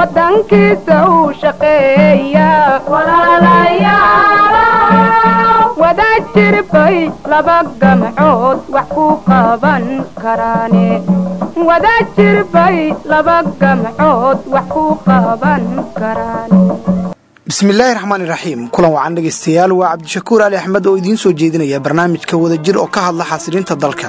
wadankiisa uu shaqeeya wada jirbay laba gamcood wax ku qaban karaane wada jirbay laba gamcood wax ku qaban karaane bismillaahi raxmaani raxiim kulan wacan dhegaystayaal waa cabdishakuur ali axmed oo idiin soo jeedinaya barnaamijka wadajir oo ka hadla xasilinta dalka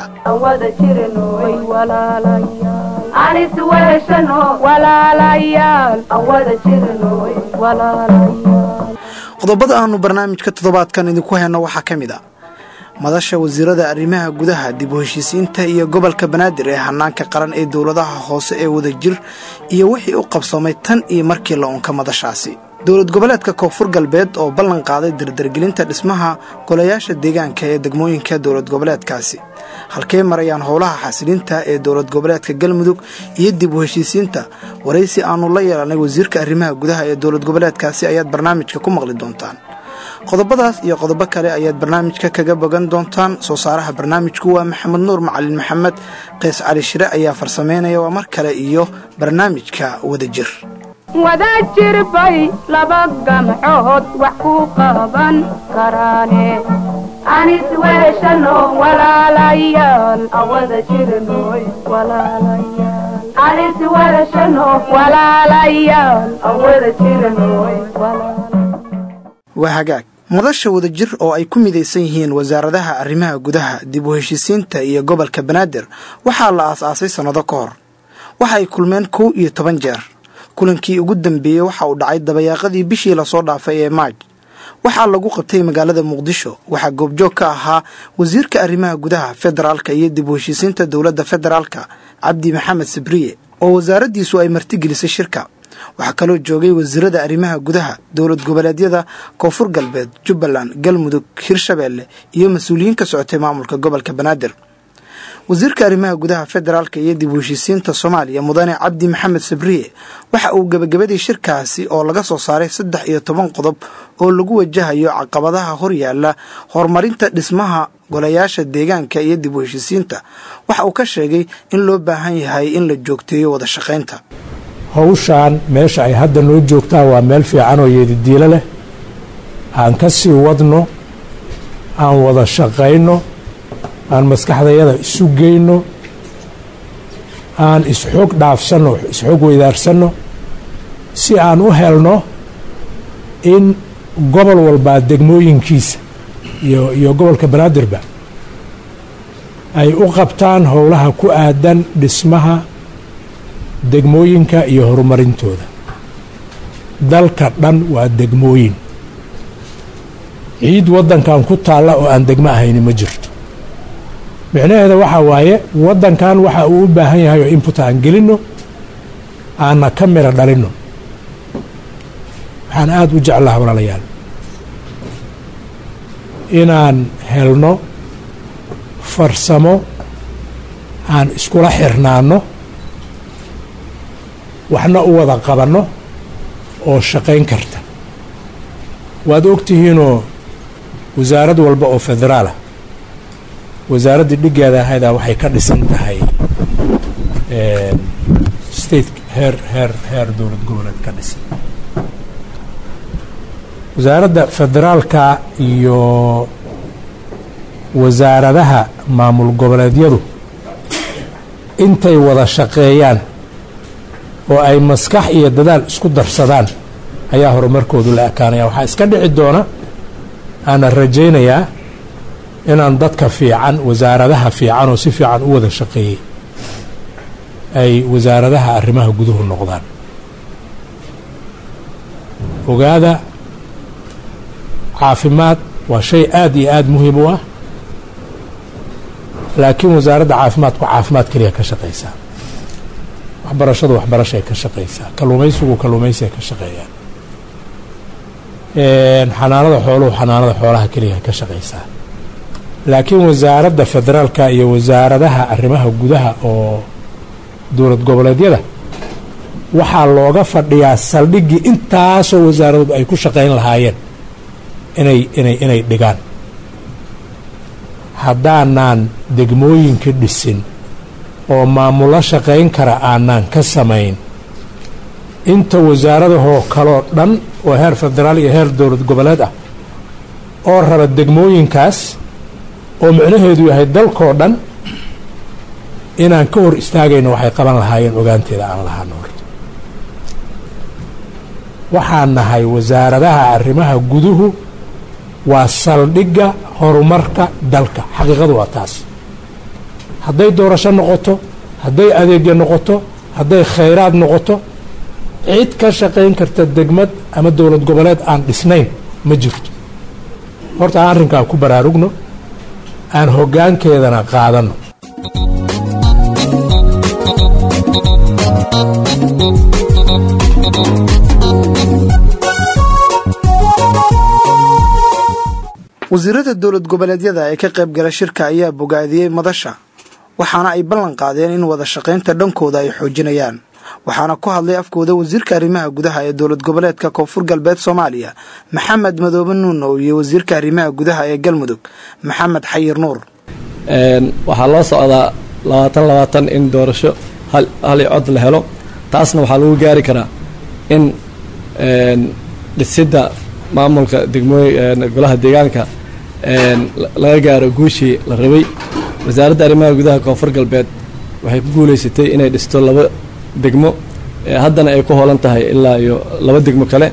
qodobada aanu barnaamijka toddobaadkan idinku hayno waxaa ka mid a madasha wasiirada arrimaha gudaha dib u heshiisiinta iyo gobolka banaadir ee hanaanka qaran ee dowladaha hoose ee wadajir iyo wixii u qabsoomay tan iyo markii la unka madashaasi dowlad goboleedka koonfur galbeed oo ballan qaaday dardargelinta dhismaha golayaasha deegaanka ee degmooyinka dowlad goboleedkaasi halkee marayaan howlaha xasilinta ee dowlad goboleedka galmudug iyo dib u heshiisiinta waraysi aanu la yeelanay wasiirka arrimaha gudaha ee dowlad goboleedkaasi ayaad barnaamijka ku maqli doontaan qodobadaas iyo qodobo kale ayaad barnaamijka kaga bogan doontaan soo saaraha barnaamijku waa maxamed nuur macalin maxamed qays cali shire ayaa farsameynaya waa mar kale iyo barnaamijka wadajir wada jirbay laba gamcood wax ku qaban karaane anis weeshano walaalayaal awada jirnoy walaalayaal anis weeshano walaalayaal awada jirnoy waa hagaag madasha wadajir oo ay ku midaysan yihiin wasaaradaha arrimaha gudaha dib u heshiisiinta iyo gobolka banaadir waxaa la aas-aasay sannado ka hor waxa ay kulmeen kow iyo toban jeer kulankii ugu dambeeyey waxa uu dhacay dabayaaqadii bishii lasoo dhaafay ee maaj waxaa lagu qabtay magaalada muqdisho waxaa goobjoog ka ahaa wasiirka arrimaha gudaha federaalka iyo dib u heshiisiinta dowladda federaalka cabdi maxamed sabriye oo wasaaraddiisu ay martigelisay shirka waxaa kaloo joogay wasiirada arrimaha gudaha dowlad goboleedyada koonfur galbeed jubbaland galmudug hirshabeelle iyo mas-uuliyiin ka socotay maamulka gobolka banaadir wasiirka arrimaha gudaha federaalka iyo dib u heshiisiinta soomaaliya mudane cabdi maxamed sabriye waxa uu gebagabadii shirkaasi oo laga soo saaray saddex iyo toban qodob oo lagu wajahayo caqabadaha horyaala horumarinta dhismaha golayaasha deegaanka iyo dib u heshiisiinta waxa uu ka sheegay in loo baahan yahay in la joogteeyo wada shaqaynta hawshaan meesha ay hadda noo joogtaan waa meel fiican oo yeedidiilo leh aan ka sii wadno aan wada shaqayno aan maskaxdayada isu geyno aan isxoog dhaafsanno isxoog weydaarsanno si aan u helno in gobol walbaa degmooyinkiisa iyo iyo gobolka banaadirba ay u qabtaan howlaha ku aadan dhismaha degmooyinka iyo horumarintooda dalka dhan waa degmooyin ciid waddankan ku taalla oo aan degmo ahayni ma jirto micnaheeda waxaa waaye waddankan waxa uu u baahan yahay oo input aan gelinno aanna ka miro dhalinno waxaan aada u jeclaha walaalayaal inaan helno farsamo aan iskula xirnaanno waxna u wada qabanno oo shaqayn karta waad og tihiinoo wasaarad walba oo federaalah wasaaraddii dhiggeeda ahaydaa waxay ka dhisan tahay state heer heer heer dowlad goboleed ka dhisan wasaaradda federaalka iyo wasaaradaha maamul goboleedyadu intay wada shaqeeyaan oo ay maskax iyo dadaal isku darsadaan ayaa horumarkoodu la ekaanaya waxaa iska dhici doona aanan rajaynayaa inaan dadka fiican wasaaradaha fiican oo si fiican u wada shaqeeyey ay wasaaradaha arrimaha guduhu noqdaan ogaada caafimaad waa shay aad iyo aada muhiim u ah laakiin wasaaradda caafimaadku caafimaad keliya ka shaqaysaa waxbarashadu waxbarashay ka shaqaysaa kalluumaysigu kalluumaysiga ka shaqeeyaan xanaanada xooluhu xanaanada xoolaha keliya ka shaqaysaa laakiin wasaaradda federaalka iyo wasaaradaha arrimaha gudaha oo dowlad goboleedyada waxaa looga fadhiyaa saldhiggii intaasoo wasaaradood ay ku shaqayn lahaayeen inay inay inay dhigaan haddaanaan degmooyinka dhisin oo maamulo shaqayn kara aanaan ka samayn inta wasaaradahoo kaloo dhan oo heer federaal iyo heer dowlad goboleed ah oo raba degmooyinkaas oo micnaheedu yahay dalkoo dhan inaan ka hor istaagayno waxay qaban lahaayeen ogaanteeda aan lahaano horta waxaan nahay wasaaradaha arrimaha guduhu waa saldhigga horumarka dalka xaqiiqadu waa taas hadday doorasho noqoto hadday adeegyo noqoto hadday khayraad noqoto cid ka shaqayn karta degmad ama dowlad goboleed aan dhisnayn ma jirto horta aan arrinkaa ku baraarugno aan hoggaankeedana qaadanno wasiirada dowlad goboleedyada ee ka qayb gala shirka ayaa bogaadiyey madasha waxaana ay ballan qaadeen in wada shaqaynta dhankooda ay xoojinayaan waxaana ku hadlay afkooda wasiirka arrimaha gudaha ee dowlad goboleedka koonfur galbeed soomaaliya maxamed madoobe nuunow iyo wasiirka arrimaha gudaha ee galmudug maxamed xayir nuur waxaa loo socdaa labaatan labaatan in doorasho hal i cod la helo taasna waxaa lagu gaari karaa in dhisidda maamulka degmooy golaha deegaanka laga gaaro guushii la rabay wasaaradda arrimaha gudaha koonfur galbeed waxay ku guulaysatay inay dhisto laba degmo haddana ay ku hoolan tahay ilaa iyo laba degmo kale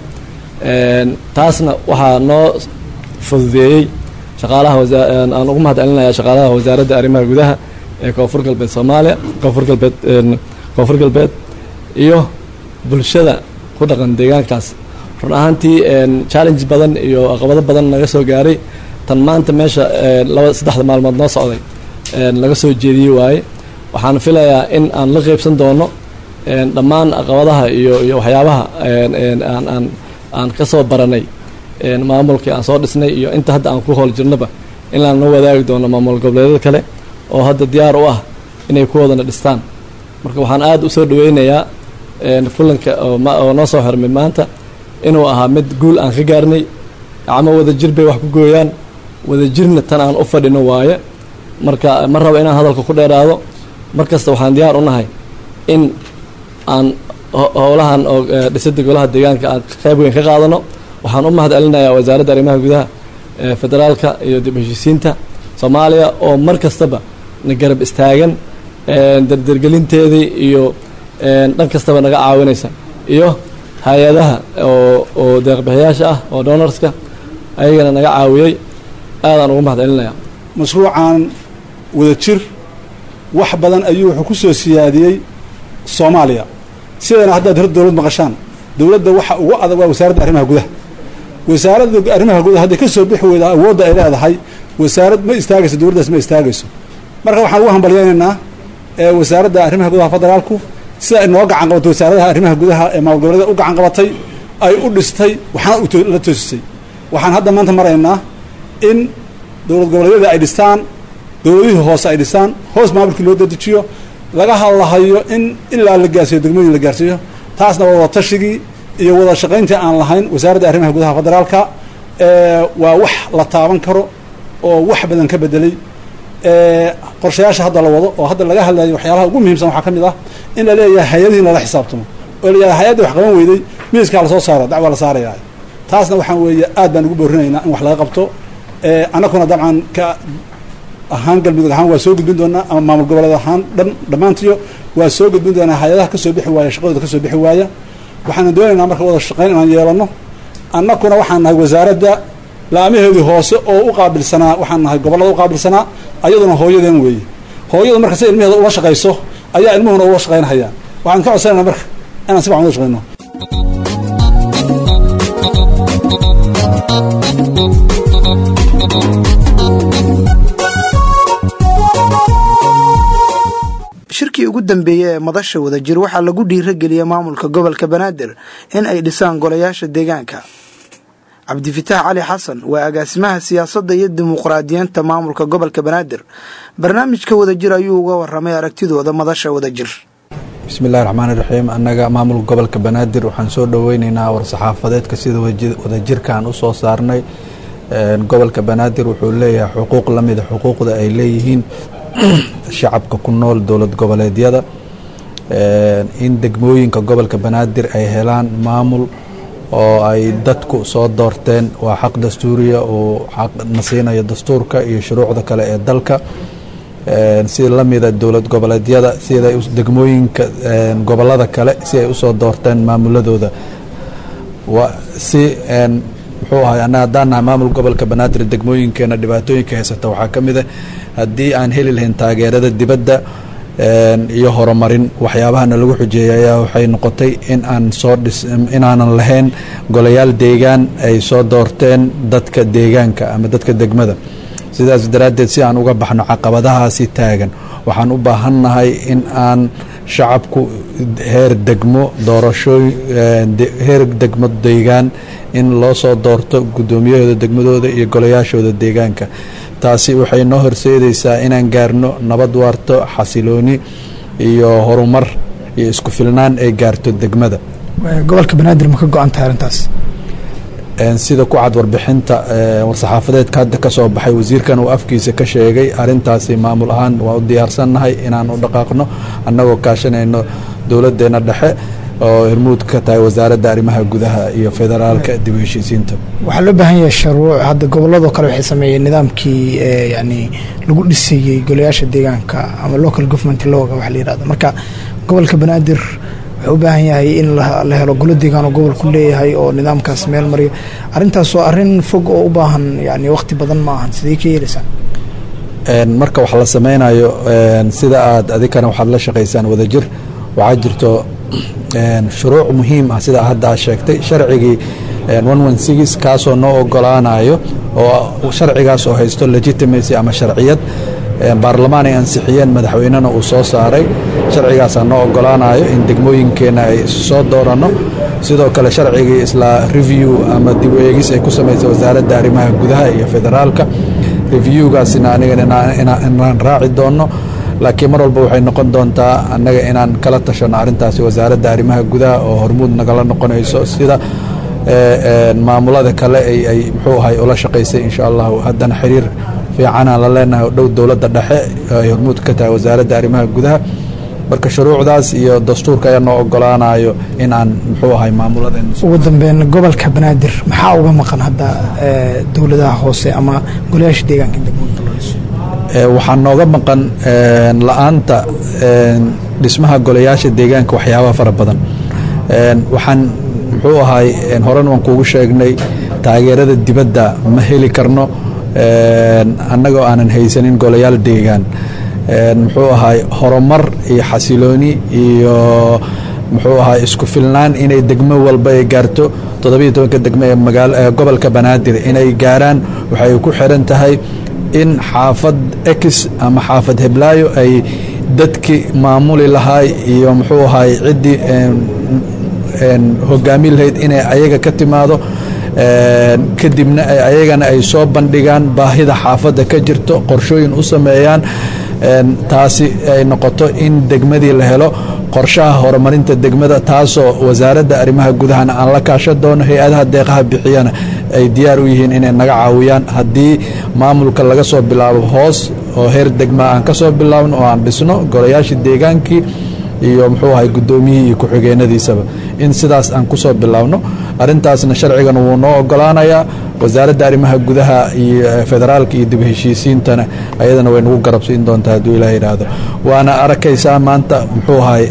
taasna waxaa noo fududeeyey shaqaalaha aan ugu mahad celinaya shaqaalaha wasaaradda arrimaha gudaha ee koonfur galbeed soomaaliya koonfur galbeed koonfur galbeed iyo bulshada ku dhaqan deegaankaas run ahaantii challenge badan iyo caqabado badan naga soo gaaray tan maanta meesha laba saddexda maalmood noo socday laga soo jeediyey waaye waxaan filayaa in aan la qeybsan doono dhammaan caqabadaha iyo iyo waxyaabaha aan aan aan ka soo baranay maamulkii aan soo dhisnay iyo inta hadda aan ku hool jirnoba inaan la wadaagi doono maamul goboleedyada kale oo hadda diyaar u ah inay ku wadana dhistaan marka waxaan aada usoo dhaweynayaa kulanka oo noo soo xirmay maanta inuu ahaa mid guul aan ka gaarnay ama wada jir bay wax ku gooyaan wada jirna tan aan u fadhino waaye marka ma rabo inaan hadalka ku dheeraado mar kasta waxaan diyaar u nahay in aan howlahan oo dhisidda golaha deegaanka aan qayb weyn ka qaadano waxaan u mahad celinayaa wasaaradda arrimaha gudaha federaalka iyo dib heshiisiinta soomaaliya oo mar kastaba na garab istaagan dardargelinteedii iyo dhan kastaba naga caawinaysa iyo hay-adaha oo oo deeqbixiyaasha ah oo donorska ayagana naga caawiyey aadaan ugu mahad celinayaa mashruucan wada jir wax badan ayuu wuxuu ku soo siyaadiyey soomaaliya sidana haddaad hor dowlad maqashaan dowladda waxa ugu adag waa wasaaradda arrimaha gudaha wasaaradda arrimaha gudaha hadday ka soo bixi weyda awoodda ay leedahay wasaarad ma istaagayso dowladdaas ma istaagayso marka waxaan ugu hambalyaynaynaa wasaaradda arrimaha gudaha federaalku sida ay noo gacan qabatay wasaaradaha arrimaha gudaha ee maamul goboleeda u gacan qabatay ay u dhistay waxaana la toosisay waxaan hadda maanta maraynaa in dowlad goboleedyada ay dhistaan dowladihii hoose ay dhistaan hoos maamulkii loo dadejiyo laga hadlahayo in ilaa la gaarsiiyo degmooyin la gaarsiiyo taasna waa wada tashigii iyo wada shaqayntii aan lahayn wasaaradda arrimaha gudaha federaalka waa wax la taaban karo oo wax badan ka bedelay qorshayaasha hadda la wado oo hadda laga hadlayo waxyaalaha ugu muhiimsan waxaa ka mid ah in la leeyahay hay-adihii in lala xisaabtamo oo la yidhaha hay-adda wax qaban weyday miiskaa lasoo saaro dacwaa la saaraya taasna waxaan weeye aad baan ugu boorinaynaa in wax laga qabto annaguna dabcan ka ahaan galmudug ahaan waa soo gudbin doonaa ama maamul goboleed ahaan dhan dhammaantiyo waa soo gudbin doonaa hay-adaha ka soo bixi waaya shaqadooda ka soo bixi waaya waxaana doonaynaa marka wada shaqayn inaan yeelano annaguna waxaan nahay wasaaradda laamaheedii hoose oo u qaabilsanaa waxaan nahay gobollada u qaabilsanaa ayaduna hooyadeen weeye hooyadu marka si ilmaheeda ula shaqayso ayaa ilmuhuna ula shaqaynhaya waxaan ka codsanayna marka inaan si fican ula shaqayno shirkii ugu dambeeyey ee madasha wadajir waxaa lagu dhiirageliyey maamulka gobolka banaadir in ay dhisaan golayaasha deegaanka cabdifitaax cali xasan waa agaasimaha siyaasadda iyo dimuqraadiyiinta maamulka gobolka banaadir barnaamijka wadajir ayuu uga waramay aragtidooda madasha wadajir bismillahi raxmaani raxiim annaga maamulka gobolka banaadir waxaan soo dhoweyneynaa war-saxaafadeedka sida wadajirkaan u soo saarnay gobolka banaadir wuxuu leeyahay xuquuq lamida xuquuqda ay leeyihiin shacabka ku nool dowlad goboleedyada in degmooyinka gobolka banaadir ay helaan maamul oo ay dadku soo doorteen waa xaq dastuuriya uu xaqna siinayo dastuurka iyo shuruucda kale ee dalka si lamida dowlad goboleedyada sida degmooyinka gobolada kale si ay usoo doorteen maamuladooda si muxuu ahay ana haddaan nahay maamul gobolka banaadir degmooyinkeena dhibaatooyinka haysata waxaa ka mid a haddii aan heli lahayn taageerada dibadda iyo horumarin waxyaabahana lagu xujeeyay ayaa waxay noqotay in aan soo dhis inaanan lahayn golayaal deegaan ay soo doorteen dadka deegaanka ama dadka degmada sidaas daraaddeed si aan uga baxno caqabadahaasi taagan waxaan u baahannahay in aan shacabku heer degmo doorashooy heer degmo deegaan in loo soo doorto guddoomiyahooda degmadooda iyo golayaashooda deegaanka taasi waxay noo horseedaysaa inaan gaarno nabad waarto xasilooni iyo horumar iyo isku filnaan ay gaarto degmada gobolka banaadir ma ka go-an tahay arrintaas sida ku cad warbixinta war-saxaafadeedka hadda ka soo baxay wasiirkan uu afkiisa ka sheegay arintaasi maamul ahaan waa u diyaarsannahay inaan u dhaqaaqno annagoo kaashanayno dowladdeena dhexe oo hirmuud ka tahay wasaaradda arrimaha gudaha iyo federaalka dib u heshiisiinta waxaa loo baahan yahay sharuuc hadda gobolladoo kale waxay sameeyeen nidaamkii yani lagu dhisayey golayaasha deegaanka ama local government looga waxa la yihahdo marka gobolka banaadir wuxuu u baahan yahay in la helo golo deegaan oo gobolku leeyahay oo nidaamkaas meel mariyo arrintaas waa arrin fog oo u baahan yani waqti badan ma ahan sidee ka yeelaysaan marka wax la sameynayo sida aad adikana waxaad la shaqaysaan wadajir waxaa jirto shuruuc muhiim ah sida hadda aad sheegtay sharcigii kaasoo noo ogolaanayo oo sharcigaas oo haysto legitimacy ama sharciyad baarlamaan ay ansixiyeen madaxweynena uu soo saaray sharcigaasaa noo ogolaanayo in degmooyinkeenna ay soo dooranno sidoo kale sharcigii isla review ama dib u eegis ay ku samaysay wasaaradda arrimaha gudaha iyo federaalka reviewgaasina aniga inaan raaci doonno laakiin mar walba waxay noqon doontaa annaga inaan kala tashanno arrintaasi wasaaradda arrimaha gudaha oo hormuud nagala noqonayso sida maamulada kale ay muxuu ahay ula shaqaysay insha allahu haddana xiriir fiicanaan la leenahay oo dhow dowladda dhexe ay hormuud ka tahay wasaaradda arrimaha gudaha marka shuruucdaas iyo dastuurka ayaa noo ogolaanayo in aan muxuu ahay maamuladen ugu dambeyn gobolka banaadir maxaa uga maqan hadda dowladaha hoose ama golayaasha deegaanka degmooyinka loo dhiso waxaa nooga maqan la-aanta dhismaha golayaasha deegaanka waxyaabaha fara badan waxaan muxuu ahay horen waan kuugu sheegnay taageerada dibadda ma heli karno annagoo aanan haysanin golayaal deegaan muxuu ahay horumar iyo xasilooni iyo muxuu ahay isku filnaan inay degmo walba ay gaarto toddobiyo tobanka degmo ee magaal gobolka banaadir inay gaaraan waxay ku xiran tahay in xaafad ex ama xaafad heblaayo ay dadkii maamuli lahaay iyo muxuu ahay ciddii hogaami lahayd inay ayaga ka timaado kadibna ayagana ay soo bandhigaan baahida xaafadda ka jirto qorshooyin u sameeyaan taasi ay noqoto in degmadii la helo qorshaha horumarinta degmada taasoo wasaaradda arrimaha gudahana aan la kaashan doono hay-adaha deeqaha bixiyana ay diyaar u yihiin inay naga caawiyaan haddii maamulka laga soo bilaabo hoos oo heer degma aan ka soo bilaabno oo aan dhisno golayaashii deegaankii iyo muxuu ahay guddoomiyihii iyo ku-xigeenadiisaba in sidaas aan ku soo bilaabno arrintaasna sharcigan wuu noo ogolaanayaa wasaaradda arrimaha gudaha iyo federaalka iyo dib heshiisiintana ayadana way nagu garabsiin doontaa hadduu ilaah yidhaahdo waana arkaysaa maanta muxuu ahay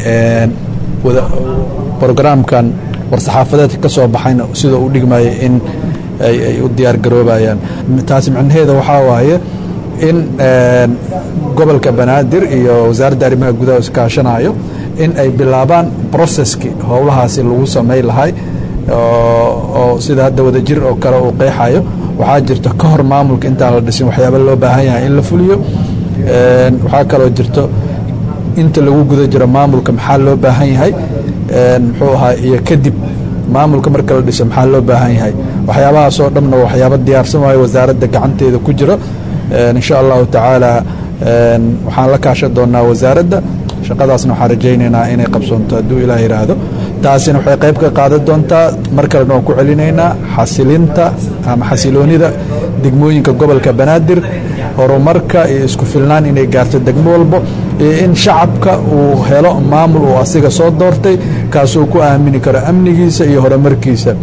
brograamkan war-saxaafadeedka ka soo baxayna sida u dhigmaya in ay u diyaar garoobayaan taasi macnaheeda waxaa waaye in gobolka banaadir iyo wasaaradda arrimaha gudaha iskaashanayo in ay bilaabaan broceskii howlahaasi lagu samay lahay oo sida hadda wadajir oo kale uu qeexayo waxaa jirto ka hor maamulka intaan la dhisin waxyaaba loo baahan yahay in la fuliyo waxaa kaloo jirto inta lagu guda jiro maamulka maxaa loo baahan yahay muxuu ahaa iyo kadib maamulka marka la dhiso maxaa loo baahan yahay waxyaabahaasoo dhanna waxyaaba diyaarsan waayo wasaaradda gacanteeda ku jiro insha allahu tacaala waxaan la kaashan doonaa wasaaradda shaqadaasna waxaan rajaynaynaa inay qabsoonto hadduu ilaah yidhaahdo taasina waxay qayb ka qaadan doontaa mar kalena waan ku celinaynaa xasilinta ama xasiloonida degmooyinka gobolka banaadir horumarka iyo isku filnaan inay gaarto degmo walbo iyo in shacabka uu helo maamul uu asiga soo doortay kaasuu ku aamini karo amnigiisa iyo horumarkiisa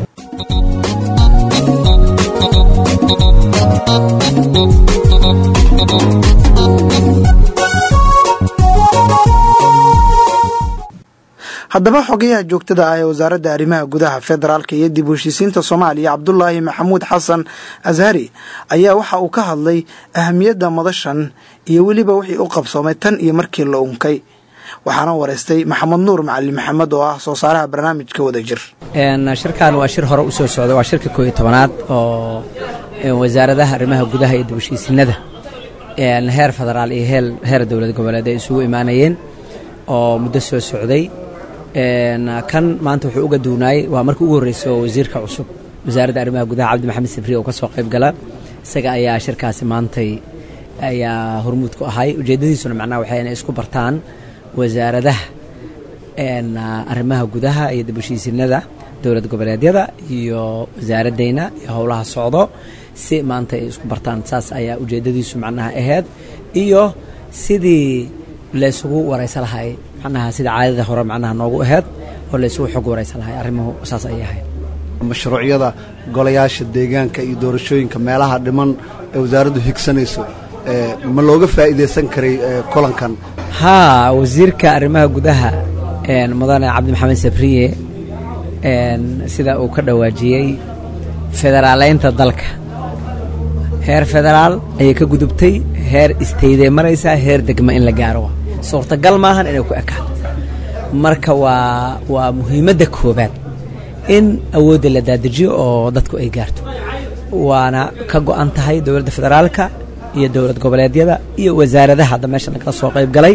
haddaba xogayaha joogtada ah ee wasaaradda arrimaha gudaha federaalka iyo dib u heshiisiinta soomaaliya cabdulaahi maxamuud xasan ashari ayaa waxa uu ka hadlay ahamiyadda madashan iyo weliba wixii u qabsoomay tan iyo markii la unkay waxaana wareystay maxamed nuur macalin maxamed oo ah soo saaraha barnaamijka wadajir shirkan waa shir hore u soo socda waa shirka kooiyo tobanaad oo wasaaradaha arrimaha gudaha iyo dib u heshiisiinada heer federaal iyo heer dowlad goboleed ay isugu imaanayeen oo muddo soo socday kan maanta wuxuu uga duunaayey waa markii ugu horreysay oo wasiirka cusub wasaaradda arrimaha gudaha cabdi maxamed sifri oo ka soo qayb gala isaga ayaa shirkaasi maantay ayaa hormuud ku ahay ujeeddadiisuna macnaha waxay inay isku bartaan wasaaradaha arrimaha gudaha iyo dib heshiisiinada dowlad goboleedyada iyo wasaaradeyna iyo howlaha socdo si maanta ay isku bartaan saas ayaa ujeeddadiisu macnaha ahayd iyo sidii laysugu waraysa lahay macnaha sida caadada hore macnaha noogu ahayd oo laysugu xog waraysa lahay arrimuhu saas ayay ahayd mashruucyada golayaasha deegaanka iyo doorashooyinka meelaha dhiman ee wasaaraddu higsanayso ma looga faa'iidaysan karay kulankan haa wasiirka arrimaha gudaha mudane cabdi maxamed sabriye sida uu ka dhawaajiyey federaaleynta dalka heer federaal ayay ka gudubtay heer istayday maraysaa heer degma in la gaaro suurtagal maahan inay ku ekaato marka waa waa muhiimadda koobaad in awoodda la daadajiyo oo dadku ay gaarto waana ka go'an tahay dowladda federaalka iyo dowlad goboleedyada iyo wasaaradaha hadda meesha lagala soo qayb galay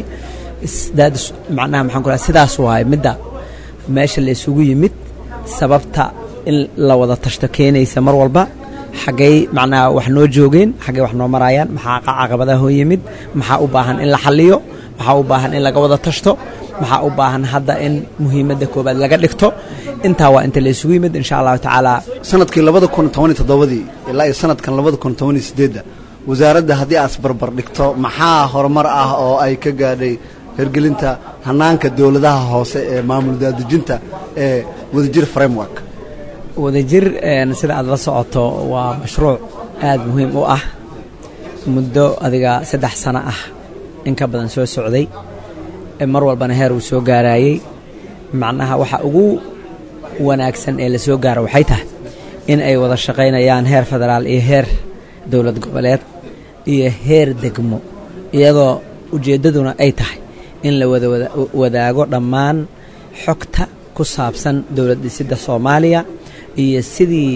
macnaha maxaan ku sidaas waay midda meesha la isugu yimid sababta in la wada tashto keenaysa mar walba xaggay macnaha wax noo joogeen xaggay wax noo maraayaan maxaa caqabadaha hoo yimid maxaa u baahan in la xalliyo maxaa u baahan in laga wada tashto maxaa u baahan hadda in muhiimadda koobaad laga dhigto intaa waa inta la isugu yimid insha allahu tacaala sanadkii labada kun toban iyo toddobadii ilaa iyo sanadkan labada kun toban iyo siddeedda wasaaradda haddii aad isbarbar dhigto maxaa horumar ah oo ay ka gaadhay hirgelinta hanaanka dowladaha hoose ee maamul daadejinta ee wadajir framework wadajir sida aad la socoto waa mashruuc aad muhiim u ah muddo adiga saddex sano ah in ka badan soo socday mar walbana heer uu soo gaarayey macnaha waxa ugu wanaagsan ee la soo gaaro waxay tahay in ay wada shaqaynayaan heer federaal iyo heer dowlad goboleed iyo heer degmo iyadoo ujeeddaduna ay tahay in la wada wadaago dhammaan xogta ku saabsan dowlad dhisidda soomaaliya iyo sidii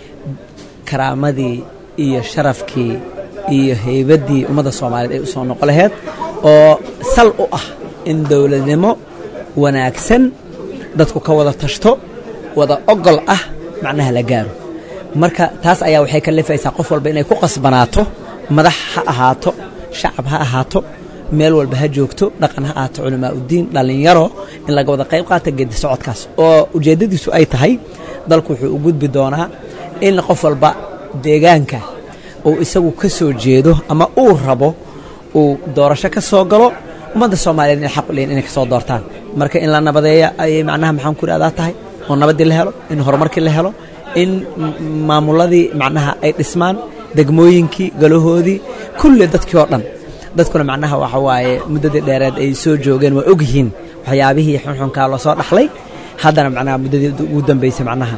karaamadii iyo sharafkii iyo haybaddii ummadda soomaaliyeed ay u soo noqo laheyd oo sal u ah in dowladnimo wanaagsan dadku ka wada tashto wada ogol ah macnaha la gaaro marka taas ayaa waxay ka lifaysaa qof walba inay ku qasbanaato madax ha ahaato shacab ha ahaato meel walba ha joogto dhaqan ha ahaato culamaa uddiin dhallinyaro in laga wada qayb qaata geedi socodkaas oo ujeeddadiisu ay tahay dalku wuxuu u gudbi doonaa in qof walba deegaanka uu isagu ka soo jeedo ama uu rabo uu doorasho ka soo galo ummadda soomaaliyeed inay xaq u leeyiin inay ka soo doortaan marka in la nabadeeya ayay macnaha maxaan ku idhahdaa tahay oo nabaddii la helo in horumarkii la helo in maamuladii macnaha ay dhismaan degmooyinkii galahoodii kulli dadkii oo dhan dadkuna macnaha waxa waaye muddadii dheereed ay soo joogeen waa og yihiin waxyaabihii xunxunkaa loo soo dhaxlay haddana macnaha muddadii ugu dambaysay macnaha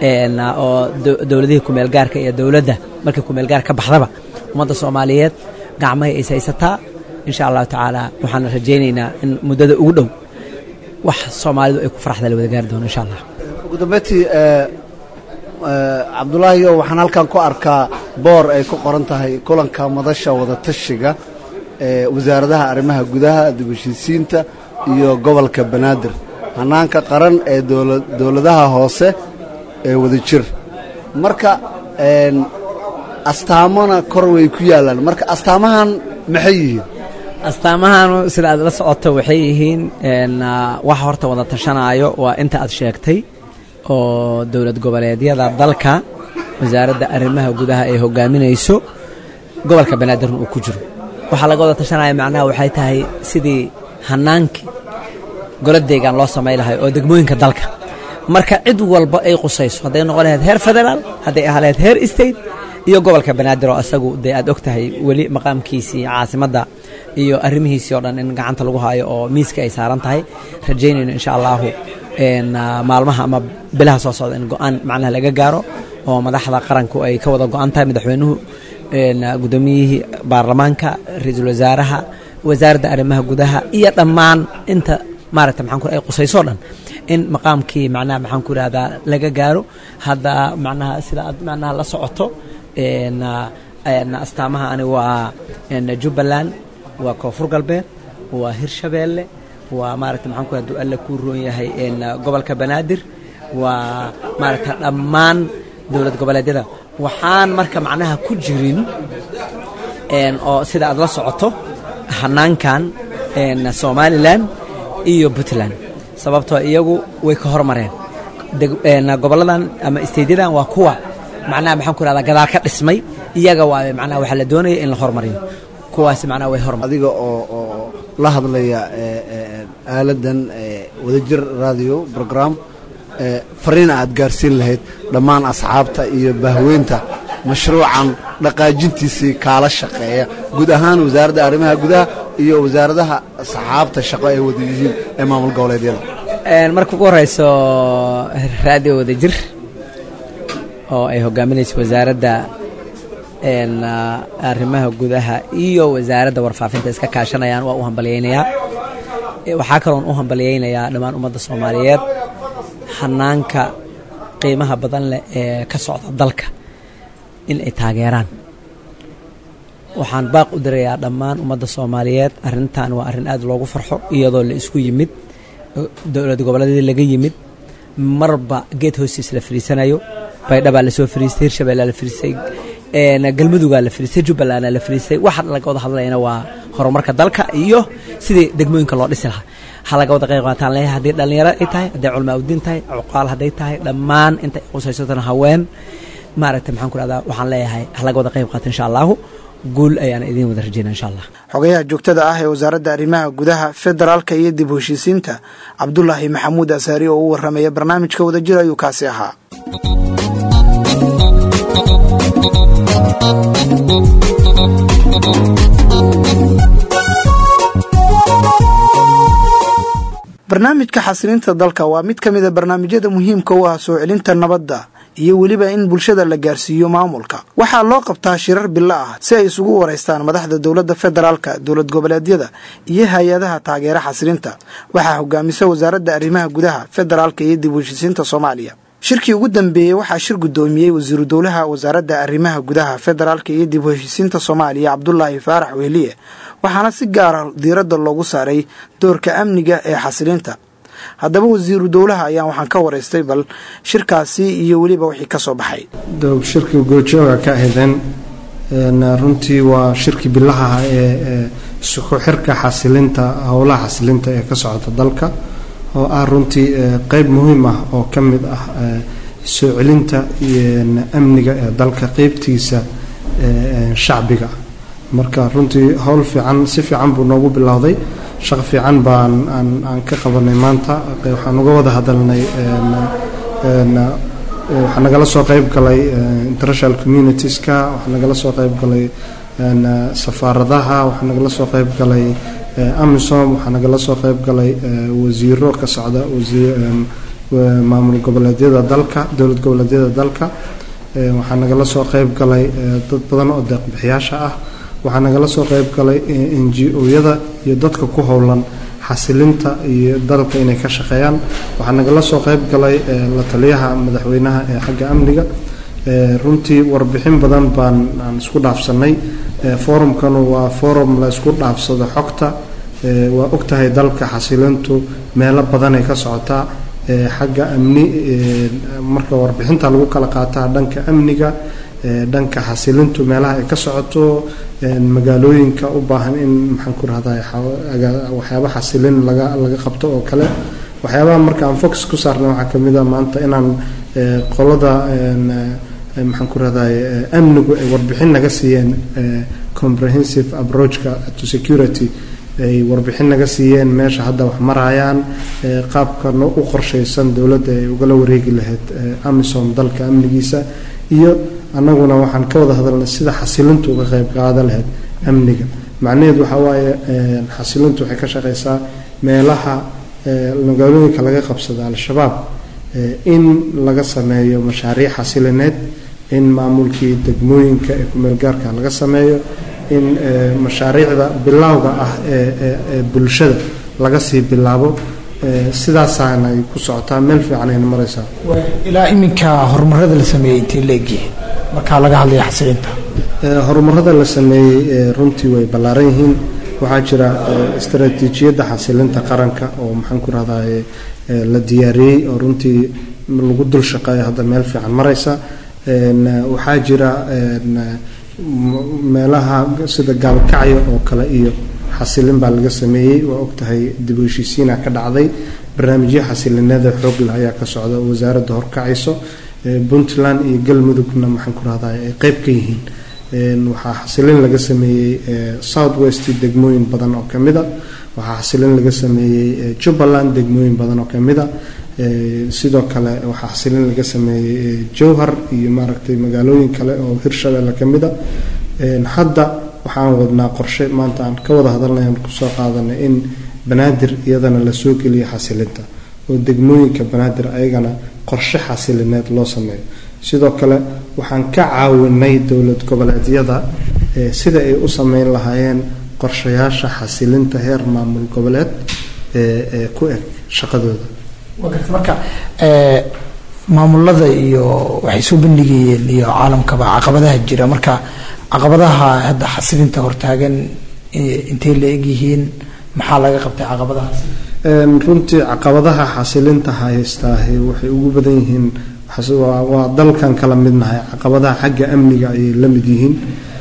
oo dowladihii kumeelgaarka iyo dowladda markii kumeelgaar ka baxdaba ummadda soomaaliyeed gacmahay is haysataa insha allahu tacaala waxaan rajaynaynaa in muddada ugu dhow wax soomaalidu ay ku faraxda la wada gaari doono insha allah ugu dambeyntii cabdulaahiyo waxaan halkan ku arkaa boor ay ku qoran tahay kulanka madasha wadatashiga ee wasaaradaha arrimaha gudaha dib heshiisiinta iyo gobolka banaadir hanaanka qaran ee dowladaha hoose ee wadajir marka astaamona kor way ku yaallaan marka astaamahan maxay yihiin astaamahan sida aad la socoto waxay yihiin wax horta wada tashanaayo waa inta aad sheegtay oo dowlad goboleedyada dalka wasaaradda arrimaha gudaha ay hogaaminayso gobolka banaadirna uu ku jiro waxaa laga wada tashanaya macnaha waxay tahay sidii hanaankii golo deegaan loo samay lahay oo degmooyinka dalka marka cid walba ay qusayso hadday noqon lahayd heer federaal hadday ahaa lahayd heer state iyo gobolka banaadir oo isagu dee aad og tahay weli maqaamkiisii caasimadda iyo arrimihiisii oo dhan in gacanta lagu haayo oo miiska ay saaran tahay rajaynayno insha allahu maalmaha ama bilaha soo socda in go-aan macnaha laga gaaro oo madaxda qaranku ay ka wada go-an tahay madaxweynuhu guddoomiyihii baarlamaanka ra-iisul wasaaraha wasaaradda arrimaha gudaha iyo dhammaan inta maaragta maxaan ku ay qusaysoo dhan in maqaamkii macnaha maxaan ku ihahdaa laga gaaro hadda macnaha sida aad macnaha la socoto astaamaha ani waa jubbaland waa koonfur galbeed waa hirshabeelle waa maaragta maxaan ku haduu alla kuu roon yahay gobolka banaadir waa maaragta dhammaan dowlad goboleedyada waxaan marka macnaha ku jirin oo sida aad la socoto hanaankan somalilan iyo puntland sababtoo iyagu way ka hormareen goboladan ama isteytyadan waa kuwa macnaha maxaan ku ihahdaa gadaal ka dhismay iyaga waa macnaha waxaa la doonaya in la hormariyo kuwaasi macnaha way hormar adiga oo oo la hadlaya aaladan wadajir radio program fariina aad gaarsiin lahayd dhammaan asxaabta iyo bahweynta mashruucan dhaqaajintiisii kaala shaqeeya guud ahaan wasaaradda arrimaha gudaha iyo wasaaradaha asxaabta shaqo ay wada yihiin ee maamul goboleedyada marka ugu horeyso radio wadajir oo ay hogaaminayso wasaaradda arrimaha gudaha iyo wasaaradda warfaafinta iska kaashanayaan waa u hambalyaynayaa waxaa kaloon u hambalyaynayaa dhammaan ummadda soomaaliyeed hanaanka qiimaha badan leh ee ka socda dalka in ay taageeraan waxaan baaq u dirayaa dhammaan ummadda soomaaliyeed arrintan waa arrin aad loogu farxo iyadoo la isku yimid dowlad goboleedyada laga yimid marba geed hoostiis la fadhiisanayo baydhabaa lasoo fadhiistay hirshabeellaa la fadhiistay galmudugaa la fadhiistay jubbalandaa la fadhiistay waxa laga wada hadlayana waa horumarka dalka iyo sidii degmooyinka loo dhisi lahaa ha laga wada qayb qaataan leeyahay haddii dhallinyaro ay tahay hadday culmaa udiin tahay cuqaal hadday tahay dhammaan inta ay qusaysatana haween maaragtay maxaan ku rahdaa waxaan leeyahay ha laga wada qayb qaata insha allahu guul ayaana idiin wada rajeyna insha allah xogayaha joogtada ah ee wasaaradda arrimaha gudaha federaalka iyo dib u heshiisiinta cabdulaahi maxamuud asaari oo u warramaya barnaamijka wadajir ayuu kaasi ahaa barnaamijka xasilinta dalka waa mid ka mida barnaamijyada muhiimka u ah soo celinta nabadda iyo weliba in bulshada la gaarsiiyo maamulka waxaa loo qabtaa shirar bilo ah si ay isugu waraystaan madaxda dowladda federaalka dowlad goboleedyada iyo hay-adaha taageera xasilinta waxaa hogaamisa wasaaradda arrimaha gudaha federaalka iyo dib u heshisiinta soomaaliya shirkii ugu dambeeyey waxaa shir guddoomiyey wasiiru dowlaha wasaaradda arrimaha gudaha federaalka iyo dib u heshisiinta soomaaliya cabdulaahi faarax wehliye waxaana si gaara diiradda loogu saaray doorka amniga ee xasilinta haddaba wasiiru dowlaha ayaan waxaan ka waraystay bal shirkaasi iyo weliba wixii ka soo baxay shirkii goojooga ka ahaydeen runtii waa shirkii bilaha ee isku xirka xasilinta howlaha xasilinta ee ka socota dalka oo ah runtii qeyb muhiim ah oo ka mid ah soo celinta amniga ee dalka qeybtiisa shacbiga marka runtii howl fiican si fiican buu noogu bilowday shaqo fiican baan aan ka qabanay maanta waxaan uga wada hadalnay waxaa nagala soo qeyb galay international communitieska waxaa nagala soo qeyb galay safaaradaha waxaa nagala soo qeyb galay amisom waxaa nagala soo qeyb galay wasiiro ka socda maamul goboleedyada dalka dowlad goboleedyada dalka waxaa nagala soo qeyb galay dad badan oo deeqbixiyaasha ah waxaa nagala soo qeyb galay n g o-yada iyo dadka ku howlan xasilinta iyo dalka inay ka shaqeeyaan waxaa nagala soo qeyb galay la taliyaha madaxweynaha ee xagga amniga runtii warbixin badan baan aan isku dhaafsanay forumkanu waa forum la isku dhaafsado xogta waa ogtahay dalka xasilintu meelo badanay ka socotaa xagga amni marka warbixinta lagu kala qaataa dhanka amniga dhanka xasilintu meelaha ay ka socoto magaalooyinka u baahan in maxaan ku rahdaa waxyaaba xasilin laga laga qabto oo kale waxyaabaha marka aan focus ku saarnay waxaa kamid a maanta inaan qolada maxaan ku rahday amnigu ay warbixin naga siiyeen comprehensive approachka to security ay warbixin naga siiyeen meesha hadda wax marayaan qaabka u qorshaysan dowladda ay ugala wareegi lahayd amisom dalka amnigiisa iyo annaguna waxaan ka wada hadalnay sida xasilintu uga qayb qaadan lahayd amniga macnaheedu waxaa waaye xasilintu waxay ka shaqaysaa meelaha magaalooyinka laga qabsada al-shabaab in laga sameeyo mashaariic xasilineed in maamulkii degmooyinka ee kumeelgaarka laga sameeyo in mashaariicda bilowga ah ee bulshada laga sii bilaabo sidaasaana ay ku socotaa meel fiican ayna maraysaa ilaa iminka horumarada la sameeyey intay leegyihiin markaa laga hadlaya xasilinta horumarada la sameeyey runtii way ballaaran yihiin waxaa jira istaraatiijiyadda xasilinta qaranka oo maxaan ku rahdaye la diyaariyey oo runtii lagu dul shaqeeyo hadda meel fiican maraysa waxaa jira meelaha sida gaalkacyo oo kale iyo xasilin baa laga sameeyey waa ogtahay dib u heshiisiina ka dhacday barnaamijyo xasilineeda xoog leh ayaa ka socda oo wasaaradda horkacayso puntland iyo galmudugna maxaan ku rahdaa ay qeyb ka yihiin waxaa xasilin laga sameeyey south west degmooyin badan oo kamid a waxaa xasilin laga sameeyey jubbaland degmooyin badan oo kamid a sidoo kale waxaa xasilin laga sameeyey jowhar iyo maaragtay magaalooyin kale oo hirshabelle kamid a hadda waxaan wadnaa qorshe maanta aan ka wada hadalnay aan kusoo qaadanay in banaadir iyadana lasoo geliyo xasilinta oo degmooyinka banaadir ayagana qorshe xasilineed loo sameeyo sidoo kale waxaan ka caawinay dowlad goboleedyada sida ay u sameyn lahaayeen qorshayaasha xasilinta heer maamul goboleed ee ku eg shaqadooda marka maamulada iyo waxay soo bandhigayeen iyo caalamkaba caqabadaha jira marka caqabadaha hadda xasilinta hortaagan intay la egyihiin maxaa laga qabtay caqabadahaas runtii caqabadaha xasilinta haystaahi waxay ugu badan yihiin waa dalkan kala midnahay caqabadaha xagga amniga ayay la mid yihiin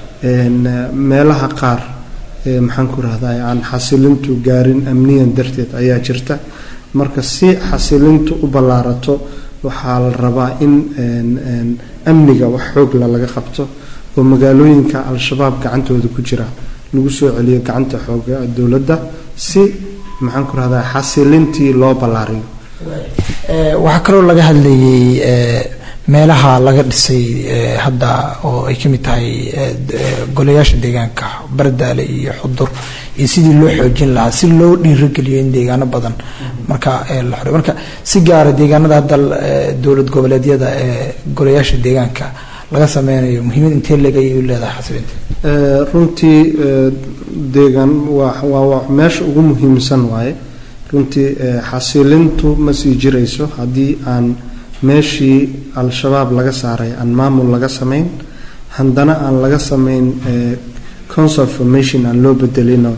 meelaha qaar maxaan ku rahday aan xasilintu gaarin amniyan darteed ayaa jirta marka si xasilintu u ballaarato waxaa la rabaa in amniga wax xoogla laga qabto oo magaalooyinka al-shabaab gacantooda ku jira lagu soo celiyo gacanta xooga dowladda si maxaan ku rahdaa xasilintii loo ballaariyo waxaa kaloo laga hadlayay meelaha laga dhisay hadda oo ay ka mid tahay golayaasha deegaanka bardaale iyo xudur iyo sidii loo xoojin lahaa si loo dhiirogeliyo in deegaano badan marka la xore marka si gaara deegaanada hadda dowlad goboleedyada ee golayaasha deegaanka laga sameynayo muhiimad intee legay u leedahay xasilinta runtii deegaan waa meesha ugu muhiimsan waaye runtii xasilintu ma sii jirayso haddii aan meeshii al-shabaab laga saaray aan maamul laga samayn haddana aan laga samayn council formation aan loo bedelino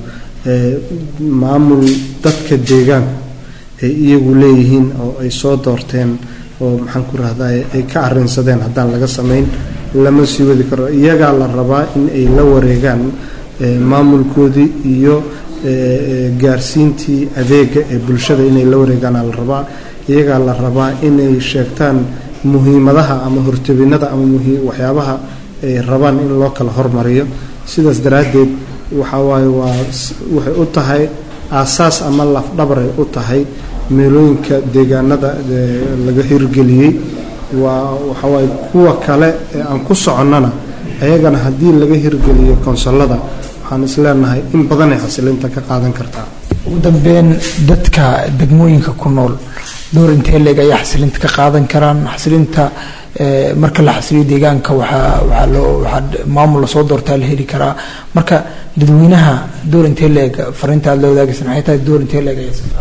maamul dadka deegaanku ay iyagu leeyihiin oo ay soo doorteen oo maxaan ku rahday ay ka arinsadeen haddaan laga samayn lama sii wadi karo iyagaa la rabaa in ay la wareegaan maamulkoodii iyo gaarsiintii adeega ee bulshada inay la wareegaan la rabaa iyagaa la rabaa inay sheegtaan muhiimadaha ama hortabinada ama waxyaabaha ay rabaan in loo kala hormariyo sidaas daraaddeed waxa waaye waa waxay u tahay aasaas ama lafdhabaray u tahay meelooyinka deegaanada laga hirgeliyey waa waxawaaye kuwa kale ee aan ku soconnana ayagana haddii laga hirgeliyo konsolada waxaan isleenahay in badanay xasilinta ka qaadan kartaa ugu dambeyn dadka degmooyinka ku nool door intee leeg ayaa xasilinta ka qaadan karaan xasilinta marka la xasiliyo deegaanka waxaa waxaa loo waxaa maamul lasoo doortaa la heli karaa marka dadweynaha door intee leeg fariinta aad la wadaagaysa maxay tahay door intee leeg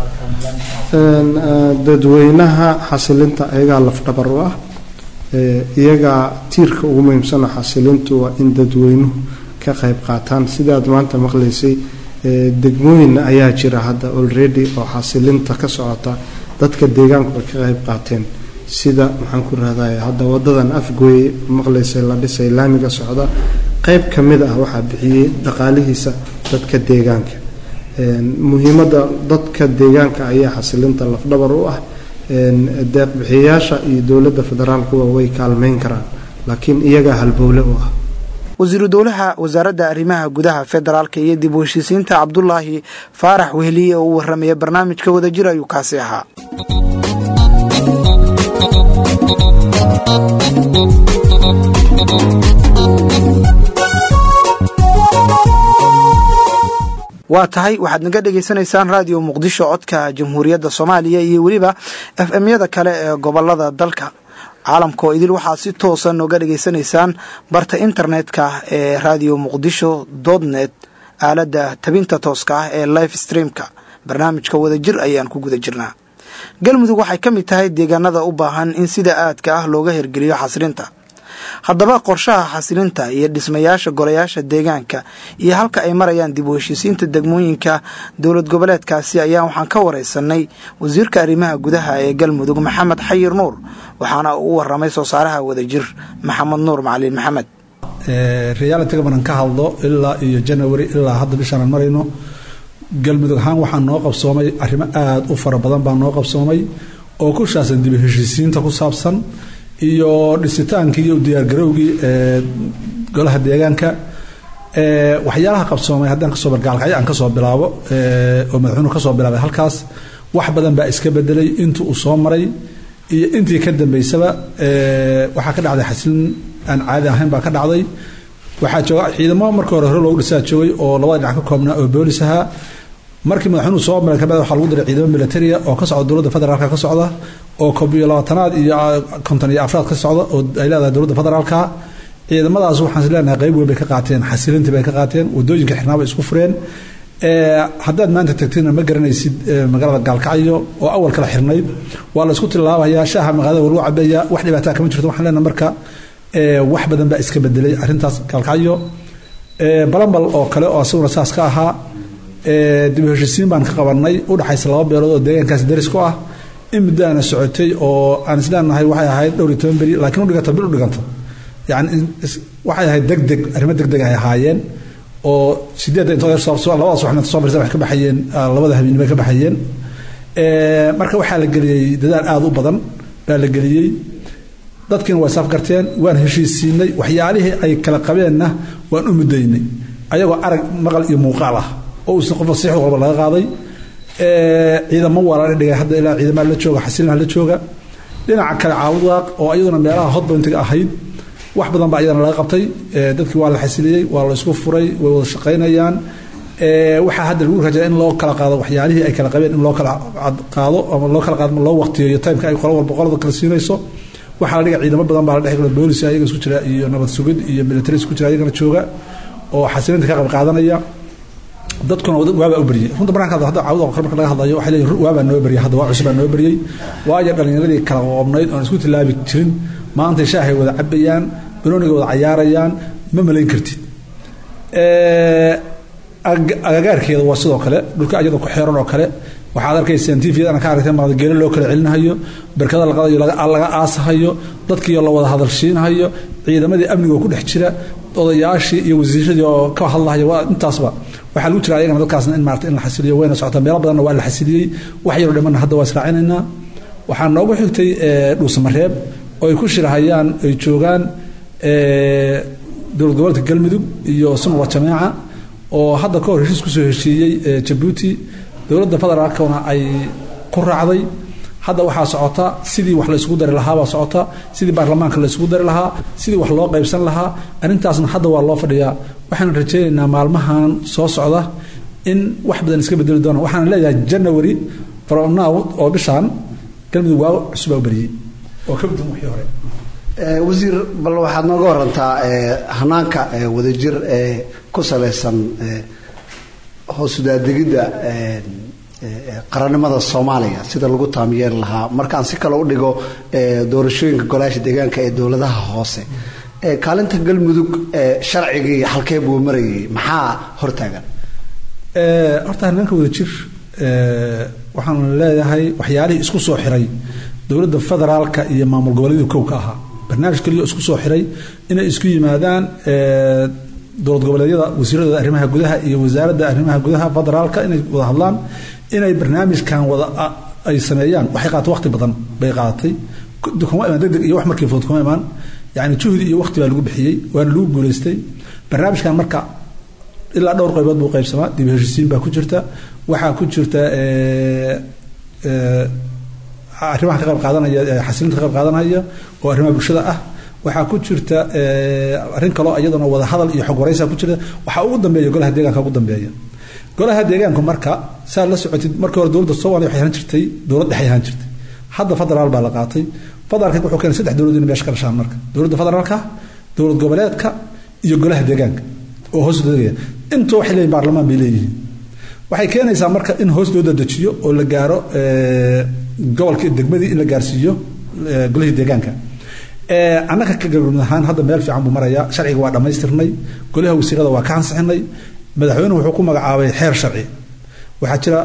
dadweynaha xasilinta ayagaa lafdhabar u ah iyagaa tiirka ugu muhiimsanoo xasilintu waa in dadweynuhu ka qayb qaataan sidaad maanta maqlaysay degmooyin ayaa jira hadda already oo xasilinta ka socota dadka deegaanku ay ka qayb qaateen sida maxaan ku rahday hadda wadadan afgooye maqlaysay la dhisay laamiga socda qayb ka mid ah waxaa bixiyey dhaqaalihiisa dadka deegaanka muhiimadda dadka deegaanka ayaa xasilinta lafdhabar u ah deeqbixiyayaasha iyo dowladda federaalkuwa way kaalmeyn karaan laakiin iyagaa halbowle u ah wasiiru dowlaha wasaaradda arrimaha gudaha federaalka iyo dib u heshiisiinta cabdulaahi faarax weheliye oo u warramaya barnaamijka wadajir ayuu kaasi ahaa waa tahay waxaad naga dhegaysanaysaan raadiyo muqdisho codka jamhuuriyadda soomaaliya iyo weliba f m-yada kale ee gobolada dalka caalamka oo idil waxaad si toosa nooga dhegaysanaysaan barta internetka ee radio muqdisho dotnet aaladda tabinta tooska ah ee life streamka barnaamijka wadajir ayaan ku guda jirnaa galmudug waxay ka mid tahay deegaanada u baahan in sida aadka ah looga hirgeliyo xasilinta haddaba qorshaha xasilinta iyo dhismayaasha golayaasha deegaanka iyo halka ay marayaan dib u heshiisiinta degmooyinka dowlad goboleedkaasi ayaa waxaan ka wareysanay wasiirka arrimaha gudaha ee galmudug maxamed xayir nuur waxaana uu u waramay soo saaraha wadajir maxamed nuur macalin maxamed realitiga banan ka hadlo ilaa iyo janawari ilaa hadda bishaanaan marayno galmudug ahaan waxaa noo qabsoomay arrimo aada u fara badan baa noo qabsoomay oo ku shaabsan dib u heshiisiinta ku saabsan iyo dhisitaankii iyo diyaargarowgii ee golaha deegaanka waxyaalaha qabsoomay haddaan kasoo bargaalkacyo aan kasoo bilaabo oo madaxweynuhu kasoo bilaabay halkaas wax badan baa iska bedelay intii uu soo maray iyo intii ka dambeysaba waxaa ka dhacday xasilin aan caadi ahayn baa ka dhacday waxaa jooga ciidamo markii hore hore loogu dhisaa joogay oo labada dhinac ka koobnaa oo boolis ahaa markii madaxweynuhu soo maray kabacdi waxaa lagu diray ciidamo militaria oo ka socda dowladda federaalka ka socda oo koob iyo labaatanaad iyo konton iyo afraad ka socda oo ay leedahay dowladda federaalka ciidamadaas waxaan is leenahay qayb weyn bay ka qaateen xasilintii bay ka qaateen wadooyinka xirnaa bay isku fureen haddaad maanta tagtina ma garanaysid magaalada gaalkacyo oo awal kala xirnayd waa la isku tilaabayaa shaaha magaalada waa lagu cabeeyaa wax dhibaataa kama jirto waxaan leenahay marka wax badan baa iska bedelay arrintaas gaalkacyo balambal oo kale oo asaguna saas ka ahaa dib u heshiisiin baan ka qabanay u dhaxaysa laba beelood oo deegaankaasi daris ku ah in muddaana socotay oo aan isleenahay waxay ahayd dhowr iyo toban beri laakiin u dhiganta bil u dhiganta yani waxay ahayd deg deg arrimo deg deg ay ahaayeen oo sideedda intood labada subaxna soo marsa waxay ka baxayeen labada habeen bay ka baxayeen marka waxaa la geliyey dadaal aada u badan baa la geliyey dadkiina waa isafgarteen waan heshiisiinay waxyaalihii ay kala qabeenna waan u mudaynay ayagoo arag maqal iyo muuqaal ah oo uusan qof nasiix walba laga qaaday ciidamo waa la dhigay hadda ilaa ciidamada la jooga xasilinaha la jooga dhinaca kale caawudaaq oo iyaduna meelaha hotpointiga ahayd wax badan baa iyadana laga qabtay dadkii waa la xasiliyey waa la isku furay way wada shaqaynayaan waxaa hadda lagu rajaa in loo kala qaado waxyaalihii ay kala qabeen in loo kala qaado ama loo kala qaado loo waqtiyo timeka ay qolo walba qolada kala siinayso waxaa la dhiga ciidamo badan baa la dhex gala boolis ayaga isku jira iyo nabad sugid iyo military isku jira ayagana jooga oo xasilinta ka qayb qaadanaya dadkuna waabaa u beryey runta markaan hadda cawda qor marka laga hadlayo waxay leeyihin waabaa noo beryey hadda waa cusub baa noo beryey waayo dhallinyaradii kala qoobnayd oon isku tilaabi jirin maanta shaahay wada cabayaan banooniga wada cayaarayaan ma malayn kartid agagaarkeeda waa sidoo kale dhulka iyada ku xeeran oo kale waxaad arkaysaan tviyadana ka aragteen maada geelo loo kala celinahayo barkada laqadayo laga aasahayo dadkiioo la wada hadalsiinahayo ciidamadii amniga oo ku dhex jira odayaashii iyo wasiiradii oo ka hadlahaya waa intaasba waxaa lagu jira ayagana dadkaasna in maarata in la xasiliyo wayna socotaa meelo badanna waa la xasiliyey wax yaroo dhimanna hadda waa israacinaynaa waxaa noogu xigtay dhuusamareeb oo ay ku shirahayaan ay joogaan dowlad goboleedka galmudug iyo sunwa jameeca oo hadda ka hor heshiis kusoo heshiiyey jabuuti dowladda federaalkana ay ku raacday hadda waxaa socota sidii wax la isugu dari lahaabaa socota sidii baarlamaanka la isugu dari lahaa sidii wax loo qaybsan lahaa arrintaasna hadda waa loo fadhiyaa waxaan rajaynaynaa maalmahan soo socda in wax badan iska bedeli doona waxaan leeyahay january from now oo bishaan galmudug waa cusubaa u beriyey oo ka gudun wixii hore wasiir bal waxaad nooga warantaa hanaanka wadajir ee ku salaysan hoosudaadegidda qarannimada soomaaliya sida lagu taamiyeen lahaa markaan si kale u dhigo doorashooyinka golaasha deegaanka ee dowladaha hoose kaalinta galmudug sharcigii halkee buu marayay maxaa hortaagan horta hanaanka wadajir waxaan leeyahay waxyaalihii isku soo xiray dowladda federaalka iyo maamul goboleedu kow ka ahaa barnaamij keliya isku soo xiray inay isku yimaadaan dowlad goboleedyada wasiiradooda arrimaha gudaha iyo wasaaradda arrimaha gudaha federaalka inay wada hadlaan inay barnaamijkan wada ay sameeyaan waxay qaadatay waqti badan bay qaadatay kuma imaan degdeg iyo wax markii fudud kuma imaan yacni juhdi iyo waqti baa lagu bixiyey waana lagu guulaystay barnaamijkan marka ilaa dhowr qaybood buu qaybsamaa dib heshisiin baa ku jirta waxaa ku jirta arrimaha ka qayb qaadanaya xasilinta ka qayb qaadanaya oo arrimaha bulshada ah waxaa ku jirta arrin kaloo iyadana wada hadal iyo xog waraysa ku jirta waxaa ugu dambeeya golaha deegaanka ugu dambeeya golaha deegaanku marka saa la socotid markii hore dowladda soomaaliya waxay ahaan jirtay dowlad dhexe ahaan jirtay hadda federaal baa la qaatay federaalka wuxuu keenay saddex dowlad inay meesha ka dhashaan marka dowladda federaalka dowlad goboleedka iyo golaha deegaanka oo hoos degaya intuu waxay leeyihin baarlamaan bay leeyihiin waxay keenaysaa marka in hoos loo dadejiyo oo la gaaro gobolka degmadii in la gaarsiiyo golihii deegaanka annaga ka galmud ahaan hadda meel fiican buu marayaa sharciga waa dhammaystirnay golaha wasiirada waa ka ansixinay madaxweynuhu wuxuu ku magacaabay xeer sharci waxaa jira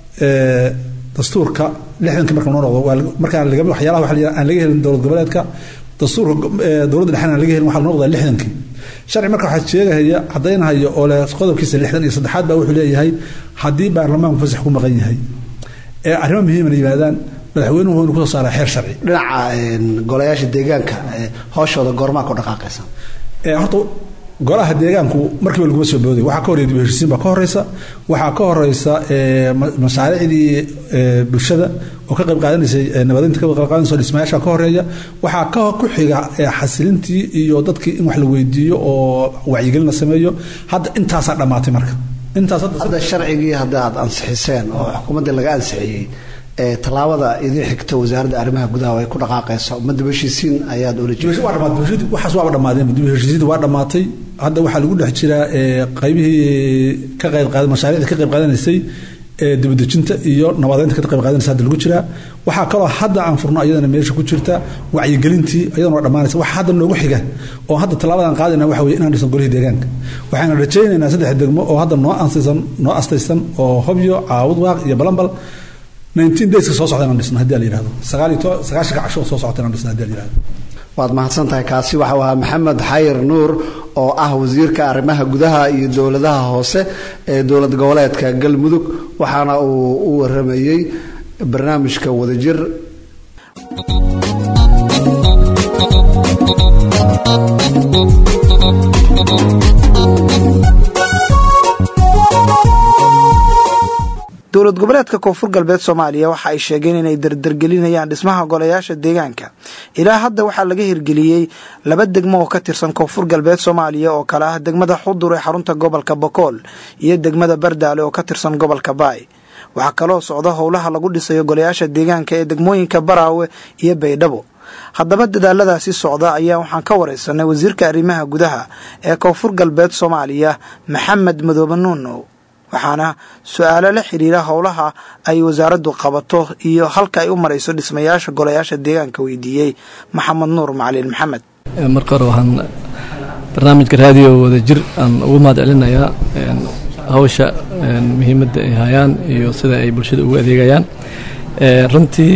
dastuurka lixdankii marka noo noqdo markaan laga waxyaalaha waxa la aan laga helin dowlad goboleedka dastuurka dowladda dhexena aan laga helin waxaa la noqdaa lixdankii sharci marka waxaa sheegahaya caddaynahaya oo leh qodobkiisa lixdan iyo saddexaad baa wuxuu leeyahay haddii baarlamaanku fasax ku maqan yahay ee arrimo muhiimana yimaadaan madaxweynuhu wuxuu kusoo saaraa xeer sharci dhinaca golayaasha deegaanka hooshooda goormaa ku dhaqaaqaysa horta golaha deegaanku markiiba laguma soo booday waxaa ka horreya dib heshisiin baa ka horeysa waxaa ka horeysa mashaariicdii bulshada oo ka qayb qaadanaysay nabadinta ka qayb qaadanaysa dhismayaasha ka horeeya waxaa ka ku xiga xasilintii iyo dadkii in wax la weydiiyo oo wacyigelin la sameeyo hadda intaasaa dhammaatay marka intaas hadda sharcigii hadda aad ansixiseen oo xukuumaddii laga ansixiyey tallaabada idin xigta wasaaradda arrimaha gudaha ay ku dhaqaaqayso ma dib heshiisiin ayaad ula waxaas waaba dhammaadeen dib heshiisiinta waa dhammaatay hadda waxaa lagu dhex jiraa qaybihii ka qayb qaad mashaariicda ka qayb qaadanaysay dibadejinta iyo nabadeynta ka qayb qaadanaysa hadda lagu jiraa waxaa kaloo hadda aan furno ayadana meesha ku jirta wacyigelintii ayadana waa dhammaanaysa waxa hadda noogu xiga oo hadda tallaabadan qaadayna waxa weye inaan dhisno golihii deegaanka waxayna rajaynaynaa saddex degmo oo hadda noo ansaysan noo astaysan oo hobyo caawud waaq iyo balambal 19 dayska soo socda inaan dhisno haddii la yidhahdo sagaal iyo sagaashanka casho soo socota inaan dhisno haddii la yidhahdo waad mahadsan tahay kaasi waxau ahaa maxamed xayir nuur oo ah wasiirka arrimaha gudaha iyo dowladaha hoose ee dowlad goboleedka galmudug waxaana uu u waramayey barnaamijka wadajir dowlad goboleedka koonfur galbeed soomaaliya waxa ay sheegeen inay dardargelinayaan dhismaha golayaasha deegaanka ilaa hadda waxaa laga hirgeliyey laba degmo oo ka tirsan koonfur galbeed soomaaliya oo kale ah degmada xudur ee xarunta gobolka bokool iyo degmada bardaale oo ka tirsan gobolka baay waxaa kaloo socda howlaha lagu dhisayo golayaasha deegaanka ee degmooyinka baraawe iyo baydhabo haddaba dadaaladaasi socda ayaa waxaan ka wareysanay wasiirka arrimaha gudaha ee koonfur galbeed soomaaliya maxamed madoobe nuunow waxaana su-aalo la xiriira howlaha ay wasaaraddu qabato iyo halka ay u marayso dhismayaasha golayaasha deegaanka weydiiyey maxamed nuur macalin maxamed marka hore waxaan barnaamijka raadiyo wadajir aan ugu mahad celinayaa hawsha muhiimadda ay hayaan iyo sida ay bulshada ugu adeegayaan runtii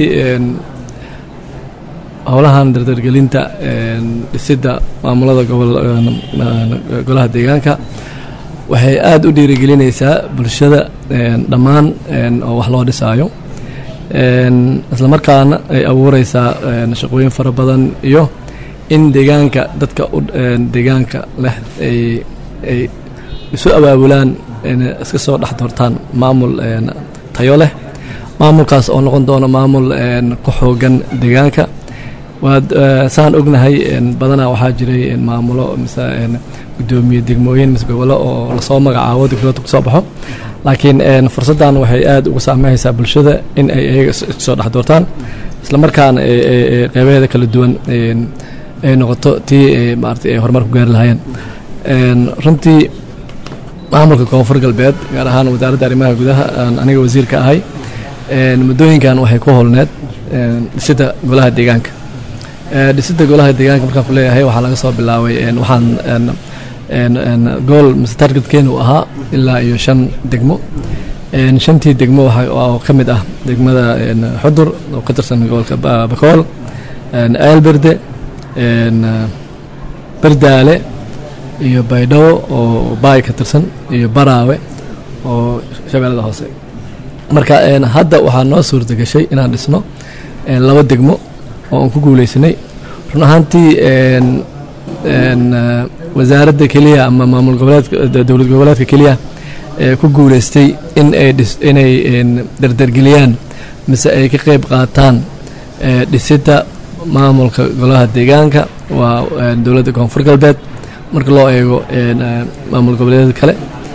howlahan dardargelinta dhisidda maamulada golaha deegaanka waxay aada u dhiirigelinaysaa bulshada dhammaan oo wax loo dhisaayo isla markaana ay abuureysaa shaqooyin fara badan iyo in deegaanka dadka deegaanka leh ay isu abaabulaan iska soo dhex doortaan maamul tayo leh maamulkaas oo noqon doono maamul ku xoogan deegaanka waad saan ognahay badanaa waxaa jiray maamulo mise gudoomiye degmooyin mise gobollo oo lasoo magacaabo degmada kusoo baxo laakiin fursaddan waxay aada ugu saameyeysaa bulshada in ay iyaga soo dhex doortaan isla markaana qeybaheeda kala duwan ay noqoto tii maarata ay horumar ku gaari lahaayeen runtii maamulka koonfur galbeed gaar ahaan wasaaradda arrimaha gudaha aan aniga wasiirka ahay muddooyinkan waxay ku holneed dhisidda golaha deegaanka dhisidda golaha deegaanka markaan ku leeyahay waxaa laga soo bilaabay waxaan gool mise targetkeenu ahaa ilaa iyo shan degmo shantii degmo oo ka mid ah degmada xudur oo ka tirsan gobolka bakool eelberde bardaale iyo baydhabo oo baay ka tirsan iyo baraawe oo shabeellada hoose marka hadda waxaa noo suurta gashay inaan dhisno laba degmo oo aan ku guuleysanay run ahaantii wasaaradda keliya ama maamul goboleedka dowlad goboleedka keliya ee ku guuleystay in ay dhis inay dardargeliyaan mise ay ka qayb qaataan dhisidda maamulka golaha deegaanka waa dowladda koonfur galbeed marka loo eego maamul goboleedyada kale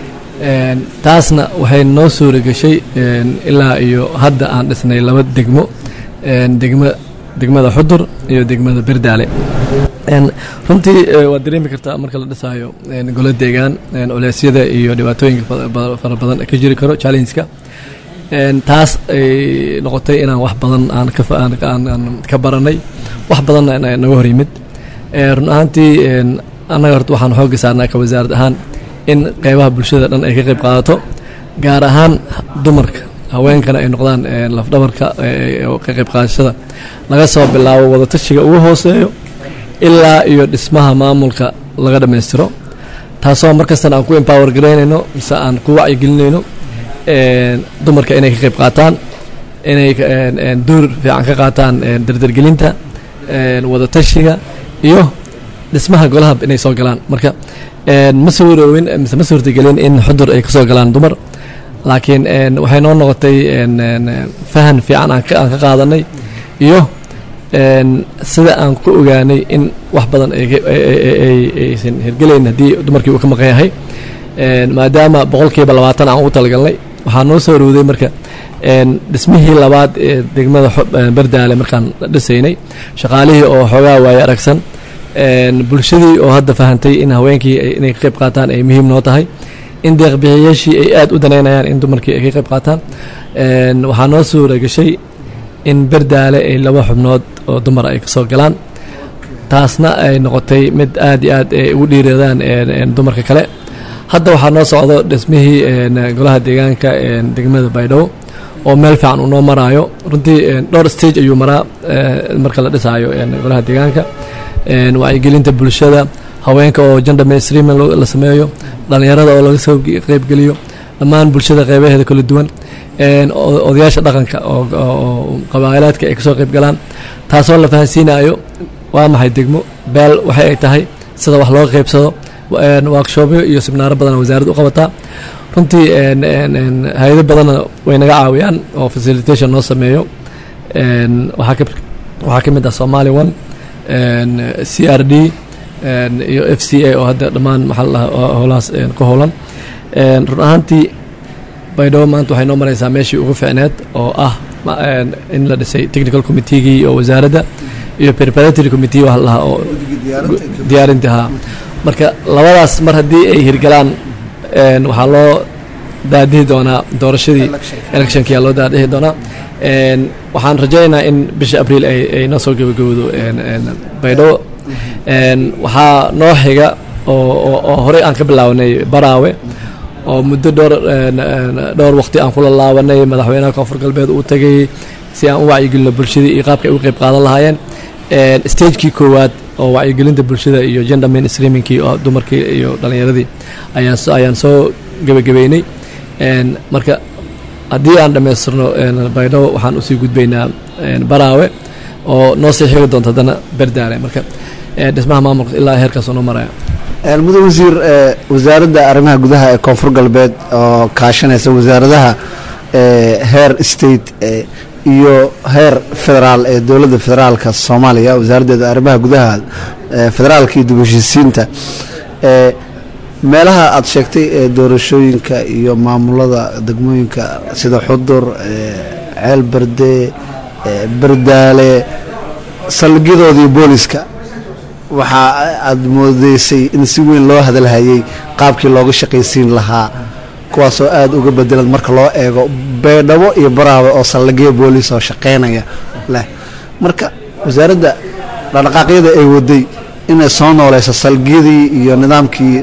taasna waxay noo suura gashay ilaa iyo hadda aan dhisnay laba degmo degma degmada xudur iyo degmada berdaale runtii waad dareemi kartaa marka la dhisaayo golo deegaan culeysyada iyo dhibaatooyinka fara badan ka jiri karo challengeka taas ay noqotay inaan wax badan aan ka baranay wax badanna naga hor yimid run ahaantii annaga horta waxaan xoogga saarnaa ka wasaarad ahaan in qeybaha bulshada dhan ay ka qayb qaadato gaar ahaan dumarka haweenkana ay noqdaan lafdhabarka ka qayb qaadashada laga soo bilaabo wadatashiga ugu hooseeyo ilaa iyo dhismaha maamulka laga dhammaystiro taasoo markastana aan ku empower garaynayno mise aan ku wacyigelinayno dumarka inay ka qayb qaataan inay door fiican ka qaataan dardargelinta wadatashiga iyo dhismaha golaha inay soo galaan marka ma suuroowin mise ma suurtagelin in xudur ay kasoo galaan dumar laakiin waxay noo noqotay fahan fiican aan ka qaadanay iyo sida aan ku ogaanay in wax badan aysan hirgelayn haddii dumarkii uu ka maqan yahay maadaama boqolkiiba labaatan aan ugu talagalnay waxaa noo soo rowday marka dhismihii labaad ee degmada berdaale markaan dhisaynay shaqaalihii oo xoogaa waaye aragsan bulshadii oo hadda fahantay in haweenkii inay ka qayb qaataan ay muhiim noo tahay in deeqbixiyayaashii ay aad u danaynayaan in dumarkii ay ka qayb qaataan waxaa noo suura gashay in berdaale ay laba xubnood oo dumar ay kasoo galaan taasna ay noqotay mid aad iyo aad ay ugu dhiiradaan dumarka kale hadda waxaa noo socdo dhismihii golaha deegaanka degmada baydhabo oo meel fiican uu noo maraayo runtii dhowr stage ayuu maraa marka la dhisaayo golaha deegaanka wacyigelinta bulshada haweenka oo gender mainstreaming la sameeyo dhalinyarada oo laga soo qeybgeliyo dhammaan bulshada qeybaheeda kala duwan odayaasha dhaqanka oo qabaa'ilaadka ay kasoo qeyb galaan taasoo la fahansiinayo waa maxay degmo beel waxay ay tahay sida wax loo qeybsado workshopyo iyo sibnaaro badan wasaaradda u qabataa runtii hay-ado badanna way naga caawiyaan oo facilitation noo sameeyo waxaa ka mid ah somali one c r d iyo f c a oo hadda dhammaan maxaa la dhahaa howlahaas ku howlan run ahaantii baydhabo maanta waxay noo maraysaa meeshii ugu ficneed oo ah in la dhisay technical committeegii oo wasaaradda iyo preparatory committee waxa la dhahaa oo diyaarintii haa marka labadaas mar haddii ay hirgalaan waxaa loo daadihi doonaa doorashadii electionkia loo daadihi doonaa waxaan rajaynaynaa in bisha abriil ay noo soo gabagabowdo baydhabo waxaa noo xiga oo horey aan ka bilaabanay baraawe oo muddo dhowr dhowr waqti aan kula laabanay madaxweynaha koonfur galbeed uu tagay si aan u wacyigelino bulshadii iyo qaabka ay u qeyb qaadan lahaayeen stagekii koowaad oo wacyigelinta bulshada iyo gender mainstreamingkii oo dumarkii iyo dhalinyaradii ayaan ayaan soo gebagabeynay marka haddii aan dhammaystirno baydhabo waxaan usii gudbaynaa baraawe oo noo sii xigi doonto haddana berdaale marka dhismaha maamulka ilaa heerkaasoo noo maraya mudan wasiir wasaaradda arrimaha gudaha ee koonfur galbeed oo kaashanaysa wasaaradaha heer state iyo heer federaal ee dowladda federaalka soomaaliya wasaaraddeeda arrimaha gudaha federaalka iyo dib heshiisiinta meelaha aada sheegtay ee doorashooyinka iyo maamulada degmooyinka sida xudur ceel berde berdaale saldhigyadoodii booliska waxaa aada moodeysay in si weyn loo hadalhayay qaabkii looga shaqaysiin lahaa kuwaasoo aada uga bedelan marka loo eego beedhabo iyo baraawe oo saldhigyo booliis oo shaqaynaya leh marka wasaaradda dhaqdhaqaaqyada ay waday inay soo nooleyso saldhigyadii iyo nidaamkii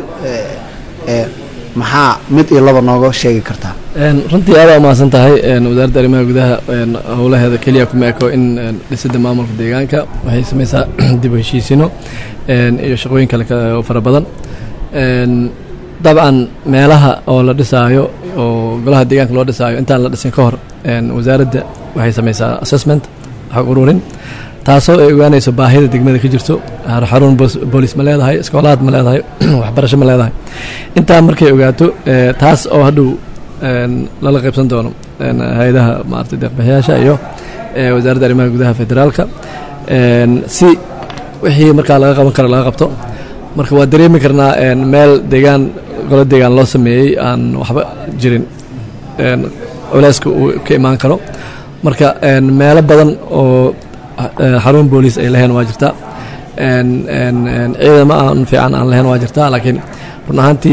maxaa mid iyo laba nooga sheegi kartaa runtii aada umahadsan tahay wasaaradda arrimaha gudaha howlaheeda keliya kuma eko in dhisidda maamulka deegaanka waxay samaysaa dib u heshiisino iyo shaqooyin kale oo fara badan dabcan meelaha oo la dhisaayo oo golaha deegaanka loo dhisaayo intaan la dhisin ka hor wasaaradda waxay samaysaa assessment xog ururin taasoo ay ogaanayso baahida degmada ka jirto xarun boolis ma leedahay iskoolaad ma leedahay waxbarasho ma leedahay intaa markay ogaato taas oo hadhow lala qaybsan doono hay-adaha maarata deeqbixiyaasha iyo wasaaradda arrimaha gudaha federaalka si wixii markaa laga qaban karo laga qabto marka waa dareemi karnaa meel deegaan golo deegaan loo sameeyey aan waxba jirin culeyska uu ka imaan karo marka meelo badan oo xarun booliis ay lahayn waa jirtaa ciidamo aan fiican aan lahayn waa jirtaa laakiin run ahaantii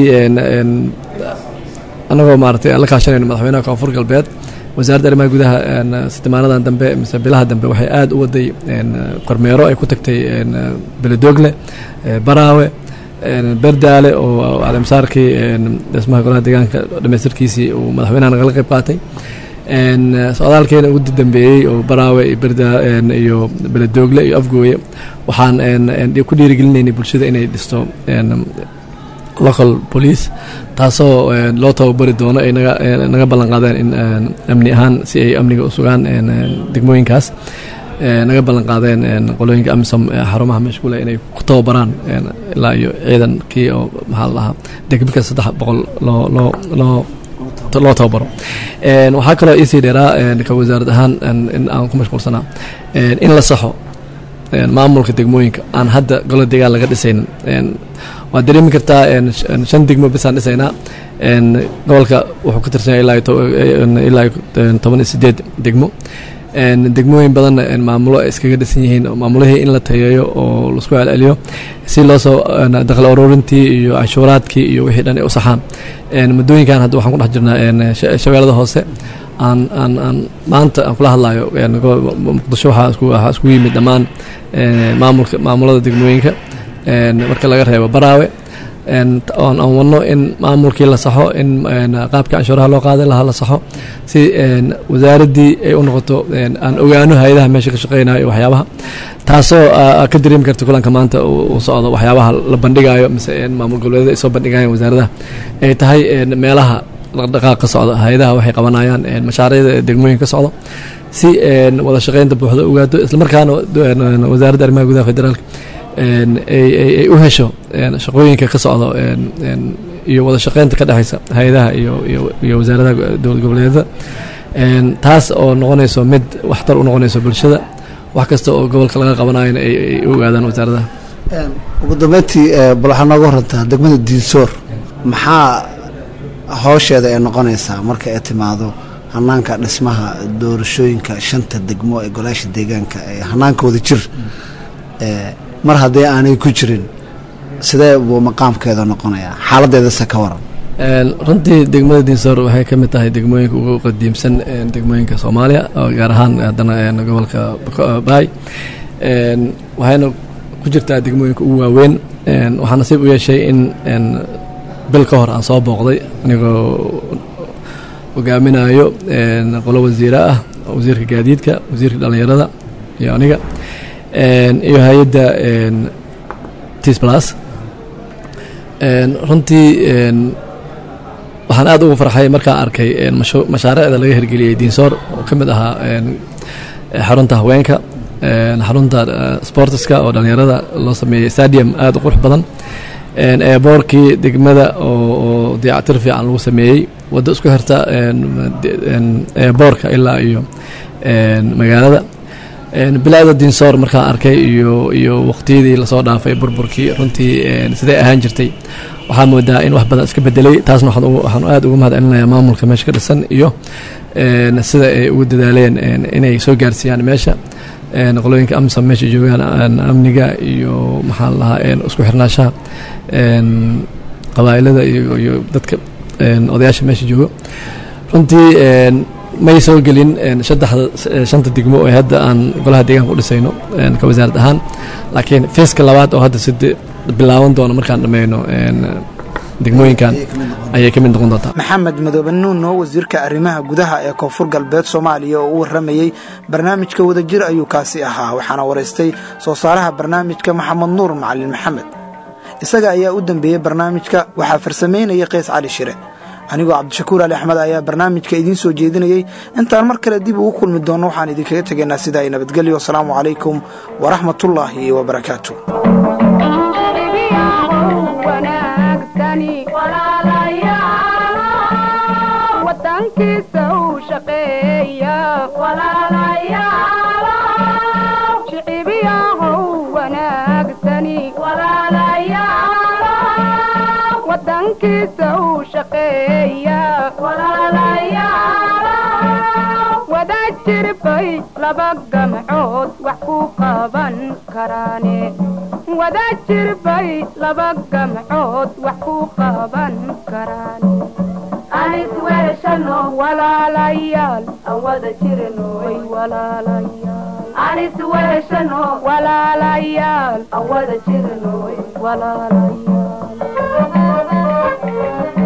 annagoo maaratay aan la kaashanayno madaxweynaha koonfur galbeed wasaaradda arrimaha gudaha sitimaanadan dambe mise bilaha dambe waxay aad u waday kormeero ay ku tagtay beledoogle baraawe berdaale oo caleemsaarkii dhismaha golaha deegaanka dhamaystirkiisii uu madaxweynaha nagala qayb qaatay socdaalkeena ugu dambeeyey oo baraawe iyo berda iyo beledoogle iyo afgooye waxaan ku dhiirigelinaynay bulshada inay dhisto local police taasoo loo tababari doono ay naga ballan qaadeen in amni ahaan si ay amniga u sugaan degmooyinkaas naga ballan qaadeen qolooyinka amisom xarumaha mashquula inay ku tababaraan ilaa iyo ciidankii oo maxaa la dhahaa degmika saddex boqol loo loo loo loo tababaro waxaa kaloo iisii dheeraa ka wasaarad ahaan in aan ku mashquulsanaa in la saxo maamulka degmooyinka aan hadda golo deegaan laga dhisaynin waad dareemi kartaa shan degmo bisaan dhisaynaa gobolka wuxuu ka tirsan yahay ilaa toban iyo sideed degmo degmooyin badanna maamulo ay iskaga dhisan yihiin maamulihii in la tayeeyo oo laisku celceliyo si loo soo dakhli ururintii iyo cashuuraadkii iyo wixii dhan ay u saxaan muddooyinkan hadda waxaan ku dhex jirnaa shabeellada hoose aan aan aan maanta aan kula hadlayo muqdisho waxaa iskugu yimid dhammaan maamulka maamulada degmooyinka marka laga reebo baraawe oon aan wadno in maamulkii la saxo in qaabka canshuuraha loo qaaday lahaa la saxo si wasaaraddii ay u noqoto aan ogaano hay-adaha meesha ka shaqeynayo iyo waxyaabaha taasoo ka dareemi karta kulanka maanta uu socdo waxyaabaha la bandhigayo mise maamul goboleedyada ay soo bandhigayaan wasaaradaha ay tahay meelaha dhaqdhaqaaq ka socda hay-adaha waxay qabanayaan mashaariicda degmooyin ka socdo si wada shaqeynta buuxda ogaado islamarkaana wasaaradda arrimaha gudaha federaalka ay u hesho shaqooyinka ka socdo iyo wada shaqeynta ka dhexaysa hay-adaha iyo wasaaradaha dowlad goboleedyada taas oo noqonayso mid waxtar u noqonayso bulshada wax kasta oo gobolka laga qabanayona ay u ogaadaan wasaaradaha ugu dambeyntii bal waxaa nooga horantaa degmada diinsoor maxaa howsheeda ay noqonaysaa marka ay timaado hanaanka dhismaha doorashooyinka shanta degmo ee golaasha deegaanka ee hanaanka wada jir mar haddii aanay ku jirin sidee buu maqaamkeeda noqonayaa xaaladeedase ka waran runtii degmada diinsoor waxay ka mid tahay degmooyinka ugu qadiimsan degmooyinka soomaaliya oo gaar ahaan haddana gobolka baay waxayna ku jirtaa degmooyinka ugu waaweyn waxaa nasiib u yeeshay in bil ka hor aan soo booqday anigoo hogaaminayo qolo wasiire ah wasiirka gaadiidka wasiirka dhallinyarada iyo aniga iyo hay-adda tis plus runtii waxaan aad ugu farxay markaan arkay mashaariicda laga hirgeliyey diinsoor oo ka mid ahaa xarunta haweenka xarunta sportiska oo dhallinyarada loo sameeyey stadium aad u qurux badan eeboorkii degmada oo dayactir fiican lagu sameeyey waddo isku xirta eeboorka ilaa iyo magaalada bilaada diinsoor markaan arkay iyo iyo waqtiyadii lasoo dhaafay burburkii runtii siday ahaan jirtay waxaa moodaa in wax badan iska bedelay taasna waxaan aad uga mahad celinayaa maamulka meesha ka dhisan iyo sida ay ugu dadaaleen inay soo gaarsiiyaan meesha qolooyinka amsa meesha joogaan amniga iyo maxaa la lahaa isku xirnaashaha qabaa'ilada iyo dadka odayaasha meesha joogo runtii may soo gelin saddexda shanta degmo ee hadda aan golaha deegaanka u dhisayno ka wasaarad ahaan laakiin feeska labaad oo hadda side bilaaban doono markaan dhammayno degmooyinkan ayay ka mid noqon doontaa maxamed madoobe nuuno wasiirka arrimaha gudaha ee koonfur galbeed soomaaliya oo u warramayey barnaamijka wadajir ayuu kaasi ahaa waxaana waraystay soo saaraha barnaamijka maxamed nuur macalin maxamed isaga ayaa u dambeeyey barnaamijka waxaa farsamaynaya qays cali shire anigoo cabdishakuur ali axmed ayaa barnaamijka idiin soo jeedinayey intaan mar kale dib ugu kulmi doonno waxaan idinkaga tegaynaa sidaa i nabadgelyo asalaamu calaykum waraxmatullaahi wabarakaatu wadankiisa u shaqeeya shicibiyahow wanaagsani wadankiisa u shaqeeya wada jirbay laba gamcood wax ku qaban karaane wada jirbay laba gamcood wax ku qaban karaane anis weeshano walaalayaal aan wada jirno way walaalayaal anis weeshano walaalayaal aan wada jirno way walaalayaal